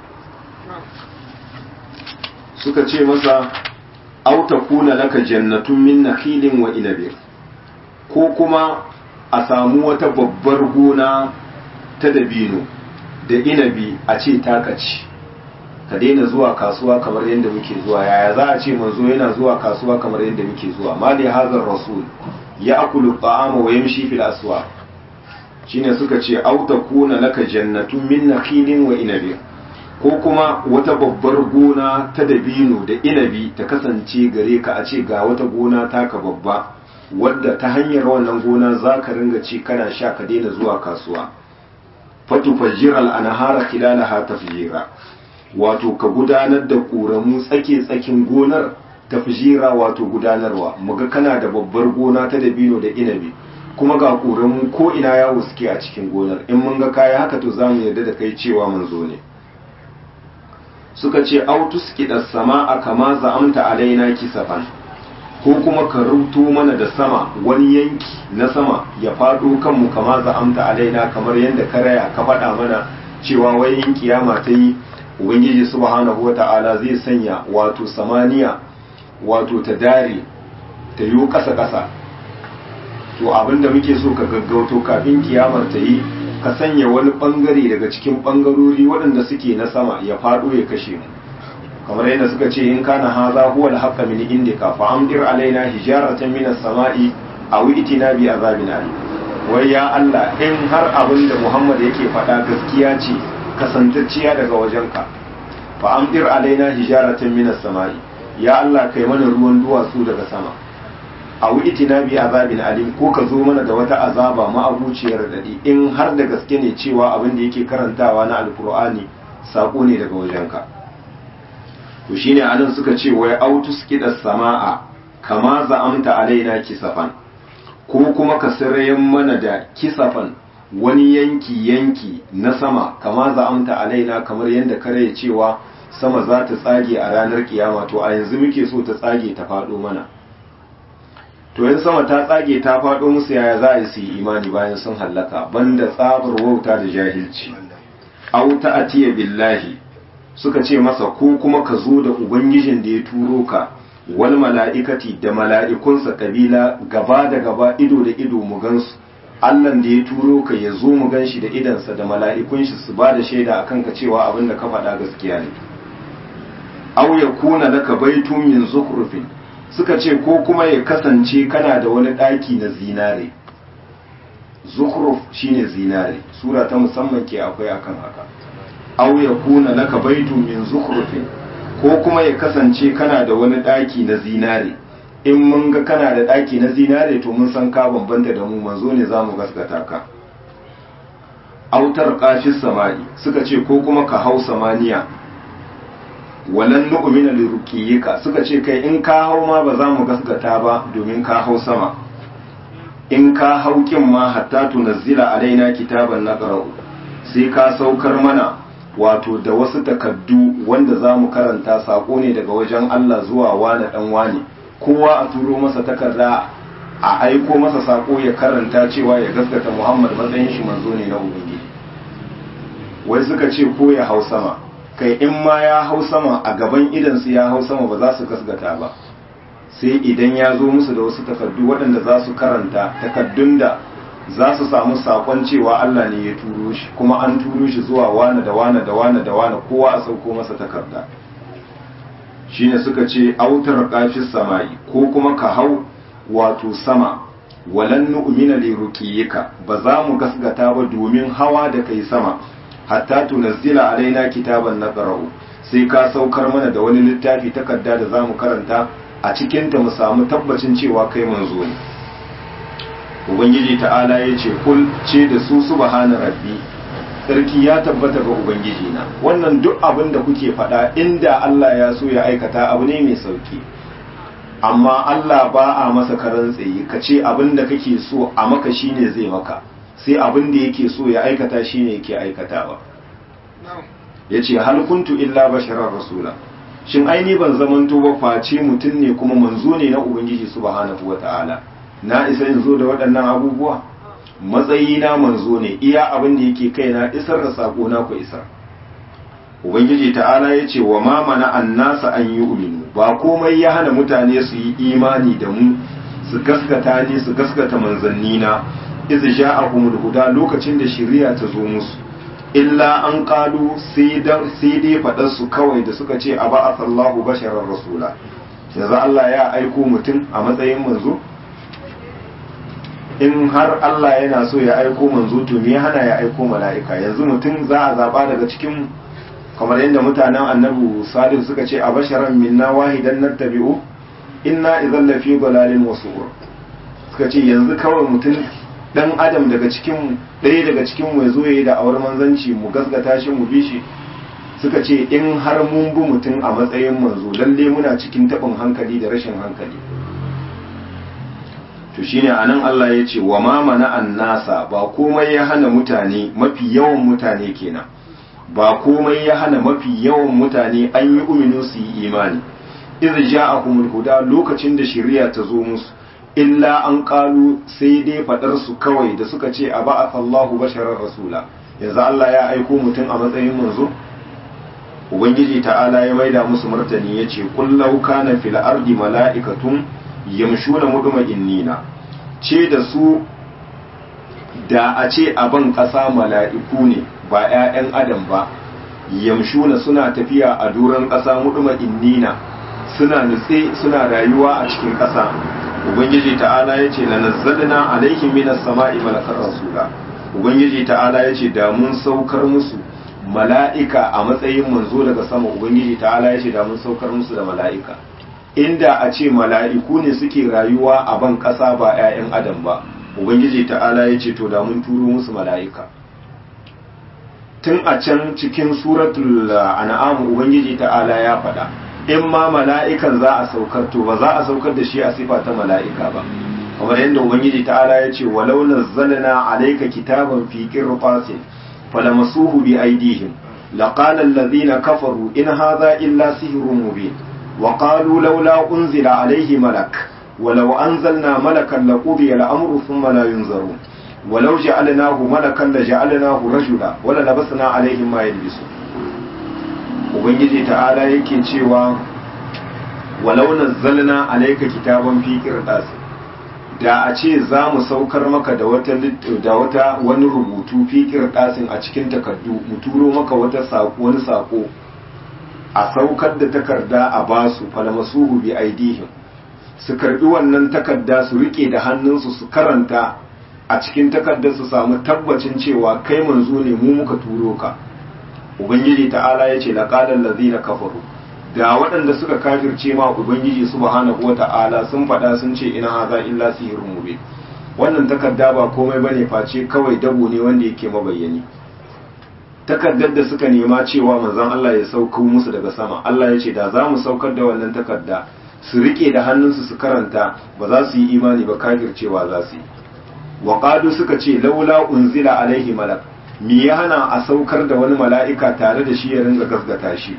suka ce masa aw takuna laka jannatun min nakhilin wa inabin ko kuma a samu wata babbar gona ta dabino da inabi a ce takaci ka daina zuwa kasuwa kamar yadda muke zuwa yaya za a ce manzo yana zuwa kasuwa kamar yadda muke zuwa mali hazar rasul ya akulu ta'ama wa yamshi fil aswa shine suka ce au takuna laka jannatun min nakhilin wa inabi ko kuma wata babbar gona ta dabino da inabi ta kasance gare ka a ce ga wata gona taka babba wadda ta hanyar wannan gona za ka ringa ci kana sha ka daina zuwa kasuwa fatufajjir al'anahara kilalaha tafjira wato ka gudanar da ƙoramu tsake-tsakin gonar tafjira wato gudanarwa muga kana da babbar gona ta dabino da inabi kuma ga ƙoramu ko ina yawo suke a cikin gonar in mun ga kaya haka to za mu yarda da kai cewa manzo ne suka ce autus kiɗa sama a kama za'amta alaina kisafan ko kuma ka rubuto mana da sama wani yanki na sama ya faɗo kanmu kama za'amta alaina kamar yadda ka raya ka faɗa mana cewa wai in kiyama ta yi ubangiji subhanahu wata'ala zai sanya wato samaniya wato ta dare ta yi ƙasa ƙasa to abinda muke so ka gaggauto kafin kiyamar ta yi ka sanya wani ɓangare daga cikin ɓangarori waɗanda suke na sama ya faɗo ya kashe mu kamar yadda suka ce in kana haza huwa al-haqqa min indika fa amdir alaina hijaratan min as-sama'i aw itina bi azabin alim wai ya Allah in har abin da Muhammad yake faɗa gaskiya ce kasantacciya daga wajenka fa amdir alaina hijaratan min as-sama'i ya Allah kai mana ruwan duwatsu daga sama aw itina bi azabin alim ko ka zo mana da wata azaba ma'abuciyar dadi in har da gaske ne cewa abin da yake karantawa na alqur'ani sako ne daga wajenka to shine anan suka ce wai autus kidas sama'a kama za'amta alaina kisafan ko kuma ka sirayen mana da kisafan wani yanki yanki na sama kama za'amta alaina kamar yadda kare cewa sama za ta tsage a ranar kiyama to a yanzu muke so ta tsage ta faɗo mana to yin sama ta tsage ta faɗo musu yaya za a yi su yi imani bayan sun hallaka banda tsabar wauta da jahilci au ta'atiya billahi suka ce masa ko kuma ka zo da ubangijin da ya turo ka wal mala'ikati da mala'ikunsa kabila gaba da gaba ido da ido mu gansu Allahn da ya turo ka ya zo mu gan shi da idansa da mala'ikun shi su ba da shaida akan ka cewa abin da ka faɗa gaskiya ne aw ya kuna laka baitun min zukhrufin suka ce ko kuma ya kasance kana da wani ɗaki na zinare zukhruf shine zinare sura ta musamman ke akwai akan haka aw ya kuna laka baitun min zukhrufin ko kuma ya kasance kana da wani ɗaki na zinare in mun ga kana da ɗaki na zinare to mun san ka bambanta da mu manzo ne za mu gaskata ka autar kafis samani suka ce ko kuma ka hau samaniya walan nu'mina liruqiyika suka ce kai in ka hau ma ba za mu gaskata ba domin ka hau sama in ka hau kin ma hatta tunazzila alaina kitaban naqra'u sai ka saukar mana wato da wasu takaddu wanda za mu karanta sako ne daga wajen Allah zuwa wane dan wane kowa a turo masa takarda a aiko masa sako ya karanta cewa ya gaskata Muhammad matsayin shi manzo ne na ubangiji wai suka ce ko ya hau sama kai in ma ya hau sama a gaban idansu ya hau sama ba za su gaskata ba sai idan ya zo musu da wasu takardu waɗanda za su karanta takaddun da za su samu sakon cewa Allah ne ya turo shi kuma an turo shi zuwa wane da wane da wane da wane kowa a sauko masa takarda shine suka ce autar kafis sama'i ko kuma ka hau wato sama walan nu'mina li ruqiyika ba za mu gasgata ba domin hawa da kai sama hatta tunazzila alaina kitaban naqra'u sai ka saukar mana da wani littafi takarda da zamu karanta a cikin ta mu samu tabbacin cewa kai manzo ne ubangiji ta'ala ya ce kul ce da su subhana rabbi sarki ya tabbata ga ubangiji na wannan duk abin da kuke faɗa inda Allah ya so ya aikata abu ne mai sauki amma Allah ba a masa karan tsaye ka ce abin da kake so a maka shine zai maka sai abin da yake so ya aikata shine yake aikatawa ya ce hal kuntu illa basharar rasula shin aini ban zamanto ba face mutum ne kuma manzo ne na ubangiji subhanahu wata'ala na isa in zo da waɗannan abubuwa matsayi na manzo ne iya abin da yake kai na isar da sako na ku isar ubangiji ta'ala ya ce wa ma mana annasa an yi uminu ba komai ya hana mutane su yi imani da mu su gaskata ni su gaskata manzanni na iz ja'ahumul huda lokacin da shari'a ta zo musu illa an qalu sai dai faɗar su kawai da suka ce aba'athallahu basharar rasula yanzu Allah ya aiko mutum a matsayin manzo in har Allah yana so ya aiko manzo to me hana ya aiko mala'ika yanzu mutum za a zaba daga cikin kamar yadda mutanen annabi salihu suka ce a basharan minna wahidan nattabi'u inna idan lafi dalalin wasu suka ce yanzu kawai mutum dan adam daga cikin ɗaya daga cikin mu zo yayi da awar manzanci mu gasgata shi mu bi shi suka ce in har mun bi mutum a matsayin manzo lalle muna cikin taɓin hankali da rashin hankali to shine anan Allah ya ce wa ma mana annasa ba komai ya hana mutane mafi yawan mutane kenan ba komai ya hana mafi yawan mutane an yi uminu su yi imani iz ja'ahumul huda lokacin da shari'a ta zo musu illa an kalu sai dai fadar su kawai da suka ce a ba'athallahu basharar rasula yanzu Allah ya aiko mutum a matsayin manzo ubangiji ta'ala ya maida musu martani yace qul law kana fil ardi mala'ikatun yamshuna mudma'innina ce da su da a ce a ban ƙasa mala'iku ne ba ‘ya'yan adam ba yamshuna suna tafiya a duran ƙasa muduma innina suna nutse suna rayuwa a cikin ƙasa ubangiji ta'ala ya ce lanazzalna alaihim minas sama'i malakar rasula ubangiji ta'ala ya ce da mun saukar musu mala'ika a matsayin manzo daga sama ubangiji ta'ala ya ce da mun saukar musu da mala'ika inda a ce mala'iku ne suke rayuwa a ban ƙasa ba 'ya'yan adam ba ubangiji ta'ala ya ce to da mun turo musu mala'ika tun a can cikin suratul an'am ubangiji ta'ala ya faɗa in ma mala'ikan za a saukar to ba za a saukar da shi a sifa ta mala'ika ba kamar yadda ubangiji ta'ala ya ce walau nazzalna alayka kitaban fi qirtasin falamasuhu bi aydihim laqala alladhina kafaru in hadha illa sihrun mubin wa qalu laula unzila alayhi malak ولو أنزلنا ملكا لقضي الأمر ثم لا ينظرون ولو جعلناه ملكا لجعلناه رجلا وللبسنا عليهم ما يلبسون ubangiji ta'ala yake cewa walau nazzalna alayka kitaban fi qirtas da a ce za mu saukar maka da wata da wata wani rubutu fi qirtasin a cikin takardu mu turo maka wata sako wani sako a saukar da takarda a basu falamasuhu bi aidihim su karbi wannan takarda su rike da hannunsu su karanta a cikin takardar su samu tabbacin cewa kai manzo ne mu muka turo ka ubangiji ta'ala ya ce laqalal ladina kafaru da waɗanda suka kafirce ma ubangiji subhanahu wata'ala sun faɗa sun ce ina haza illa sihirun mubin wannan takarda ba komai bane face kawai dabo ne wanda yake mabayyani takardar da suka nema cewa manzon Allah ya sauko musu daga sama Allah ya ce da za mu saukar da wannan takarda su rike da hannunsu su karanta ba za su yi imani ba kafircewa za su yi wa qalu suka ce laula unzila alaihi malak me ya hana a saukar da wani mala'ika tare da shi ya ringa gasgata shi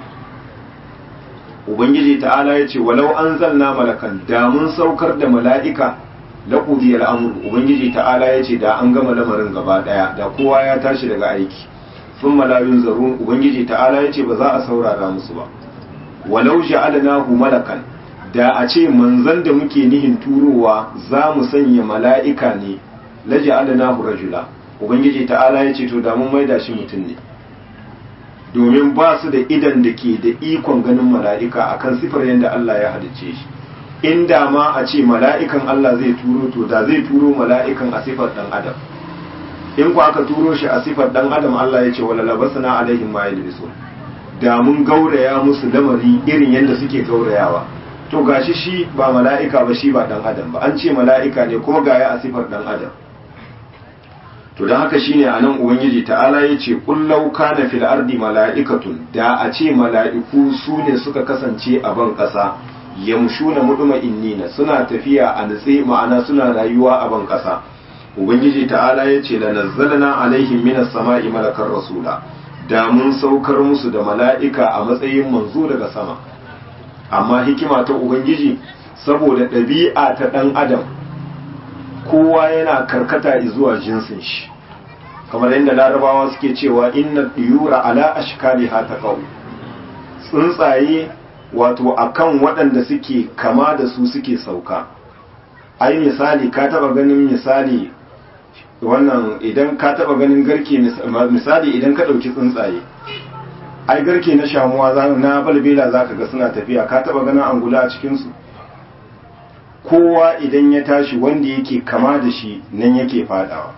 ubangiji ta'ala ya ce walau anzalna malakan da mun saukar da mala'ika laqudi al'amr ubangiji ta'ala ya ce da an gama lamarin gaba daya da kowa ya tashi daga aiki thumma la yunzarun ubangiji ta'ala ya ce ba za a saurara musu ba walau ja'alnahu malakan da a ce manzan da muke nihin turowa za mu sanya mala'ika ne laji alanahu rajula ubangiji ta'ala ya ce to da mun maida shi mutum ne domin ba su da idan da ke da ikon ganin mala'ika akan sifar yadda Allah ya halicce shi inda ma a ce mala'ikan Allah zai turo to da zai turo mala'ikan a sifar dan adam in ku aka turo shi a sifar dan adam Allah ya ce wala labasna alaihim ma yalbisun da mun gauraya musu lamari irin yadda suke gaurayawa to gashi shi ba mala'ika ba shi ba dan adam ba an ce mala'ika ne kuma gaya a sifar dan adam to don haka shine anan ubangiji ta'ala ya ce kullau kana fil ardi mala'ikatun da a ce mala'iku su ne suka kasance a ban ƙasa yamshuna muduma innina suna tafiya a nutse ma'ana suna rayuwa a ban ƙasa ubangiji ta'ala ya ce lanazzalna alaihim minas sama'i malakar rasula da mun saukar musu da mala'ika a matsayin manzo daga sama amma hikima ta ubangiji saboda ɗabi'a ta ɗan adam kowa yana karkata zuwa jinsin shi kamar yadda larabawa suke cewa inna diyura ala ashkali ha ta tsuntsaye wato akan waɗanda suke kama da su suke sauka ai misali ka taba ganin misali wannan idan ka taba ganin garke misali idan ka ɗauki tsuntsaye ai garke na shamuwa na balbela za ka ga suna tafiya ka taba ganin angula a cikinsu kowa idan ya tashi wanda yake kama da shi nan yake fadawa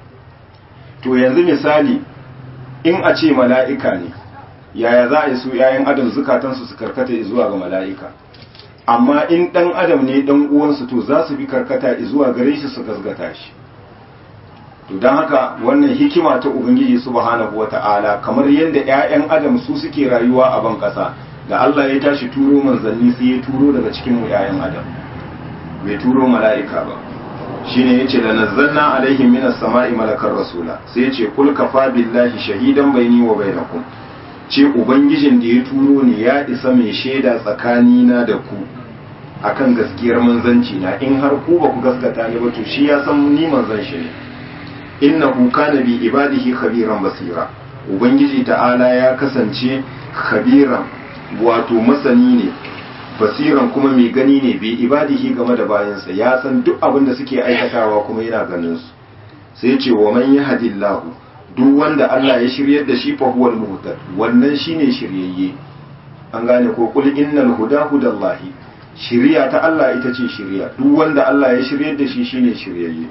to yanzu misali in a ce mala'ika ne yaya za a yi su ‘ya'yan adam zukatansu su karkata zuwa ga mala'ika amma in ɗan adam ne ɗan uwansu to za su bi karkata zuwa gare shi su gasgata shi to don haka wannan hikima ta ubangiji subhanahu wata'ala kamar yadda 'ya'yan adam su suke rayuwa a ban ƙasa da Allah ya tashi turo manzanni sai ya turo daga cikin mu 'ya'yan adam bai turo mala'ika ba shine yace la nazzalna alaihim minas sama'i malakar rasula sai yace kul kafa billahi shahidan baini wa bainakum ce ubangijin da ya turo ni ya isa mai shaida tsakanina da ku akan gaskiyar manzanci na in har ku ba ku gaskata ni ba to shi ya san ni manzan shi ne innahu kana bi ibadihi khabiran basira ubangiji ta'ala ya kasance khabiran wato masani ne basiran kuma mai gani ne bi ibadihi game da bayansa ya san duk abin da suke aikatawa kuma yana ganin su sai ce wa man yahdillahu duk wanda Allah ya shiryar da shi fa huwal muhtad wannan shine shiryayye an gane ko kul innal huda hudallahi shiriya ta Allah ita ce shiriya duk wanda Allah ya shiryar da shi shine shiryayye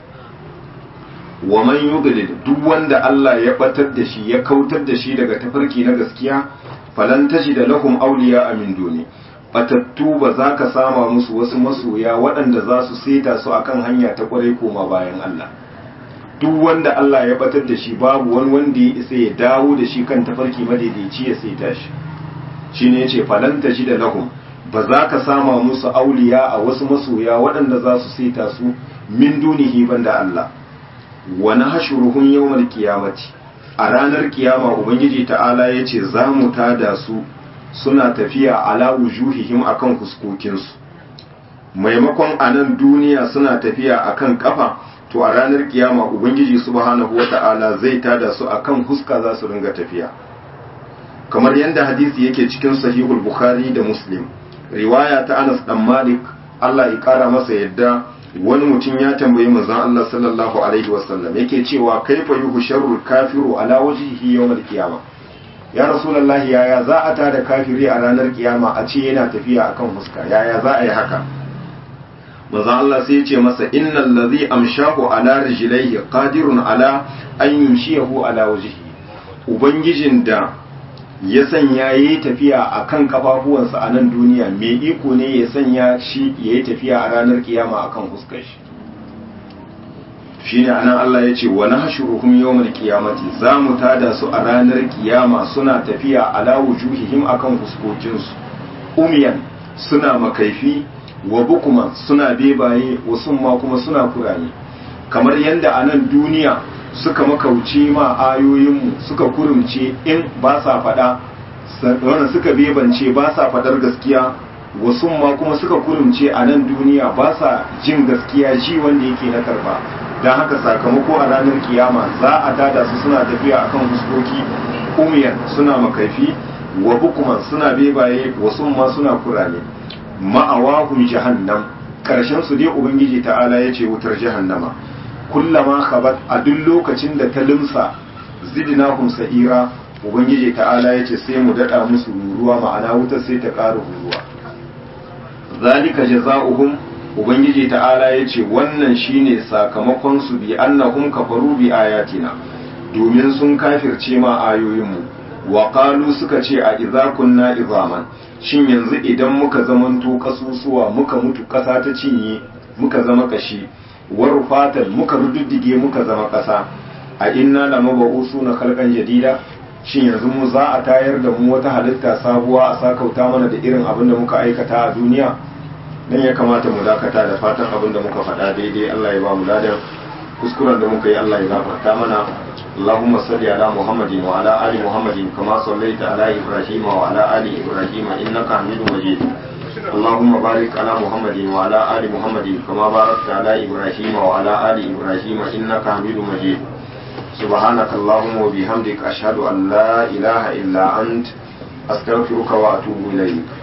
wa man yudlil duk wanda Allah ya batar da shi ya kautar da shi daga tafarki na gaskiya falan da lahum awliya min duni batattu ba za ka sama musu wasu masoya waɗanda za su saita su akan hanya ta kwarai koma bayan Allah duk wanda Allah ya batar da shi babu wani wanda ya isa ya dawo da shi kan tafarki madaidaici ya saita shi shine yace falan da lahum ba za ka sama musu auliya a wasu masoya waɗanda za su saita su min dunihi banda Allah wa nahshuruhum yawmal qiyamati a ranar kiyama ubangiji ta'ala yace za mu tada su suna tafiya ala wujuhihim akan fuskokinsu maimakon a nan duniya suna tafiya akan kafa to a ranar kiyama ubangiji subhanahu wata'ala zai tada su akan huska za su ringa tafiya kamar yadda hadisi yake cikin sahihul bukhari da muslim riwaya ta anas dan malik Allah ya kara masa yadda wani mutum ya tambayi manzon Allah sallallahu alaihi wasallam yake cewa kaifa yuhsharul kafiru ala wajhihi yawmal qiyamah ya rasulullahi yaya za a tada kafiri a ranar kiyama a ce yana tafiya akan fuska yaya za a yi haka manzo Allah sai ya ce masa innal ladhi amshahu ala rijlaihi qadirun ala an yumshiyahu ala wajhihi ubangijin da ya sanya yayi tafiya akan kafafuwansa a nan duniya me iko ne ya sanya shi yayi tafiya a ranar kiyama akan fuskar shi shine anan Allah ya ce wa nahshuruhum yawmal qiyamati za mu tada su a ranar kiyama suna tafiya ala wujuhihim akan fuskokin su umiyan suna makaifi wa bukuman suna bebaye wasu ma kuma suna kurame kamar yadda a nan duniya suka makauce ma ayoyinmu suka kurumce in ba sa faɗa wannan suka bebance ba sa faɗar gaskiya wasu ma kuma suka kurumce a nan duniya ba sa jin gaskiya ji wanda yake na karba don haka sakamako a ranar kiyama za a tada su suna tafiya akan fuskoki umiyan suna makaifi wa bukuman suna bebaye wasu ma suna kurame ma'awahum jahannam karshen su dai ubangiji ta'ala ya ce wutar jahannama kullama khabat a duk lokacin da ta limsa zidnahum sa'ira ubangiji ta'ala ya ce sai mu dada musu ruruwa ma'ana wutar sai ta ƙara ruruwa zalika jaza'uhum ubangiji ta'ala ya ce wannan shine sakamakon su bi annahum kafaru bi ayatina domin sun kafirce ma ayoyinmu wa qalu suka ce a idza kunna izaman shin yanzu idan muka zamanto kasusuwa muka mutu kasa ta cinye muka zama kashi war fatan muka rududdige muka zama kasa a inna la mabu'usu na khalqan jadida shin yanzu mu za a tayar da mu wata halitta sabuwa a sakauta mana da irin abin da muka aikata a duniya dan ya kamata mu dakata da fatan abin da muka faɗa daidai Allah ya ba mu ladan kuskuren da muka yi Allah ya gafarta mana اللهم صل على محمد وعلى آل محمد كما صليت على إبراهيم وعلى آل إبراهيم إنك حميد مجيد اللهم بارك على محمد وعلى آل محمد كما باركت على إبراهيم وعلى آل إبراهيم إنك حميد مجيد سبحانك اللهم وبحمدك أشهد أن لا إله إلا أنت أستغفرك وأتوب إليك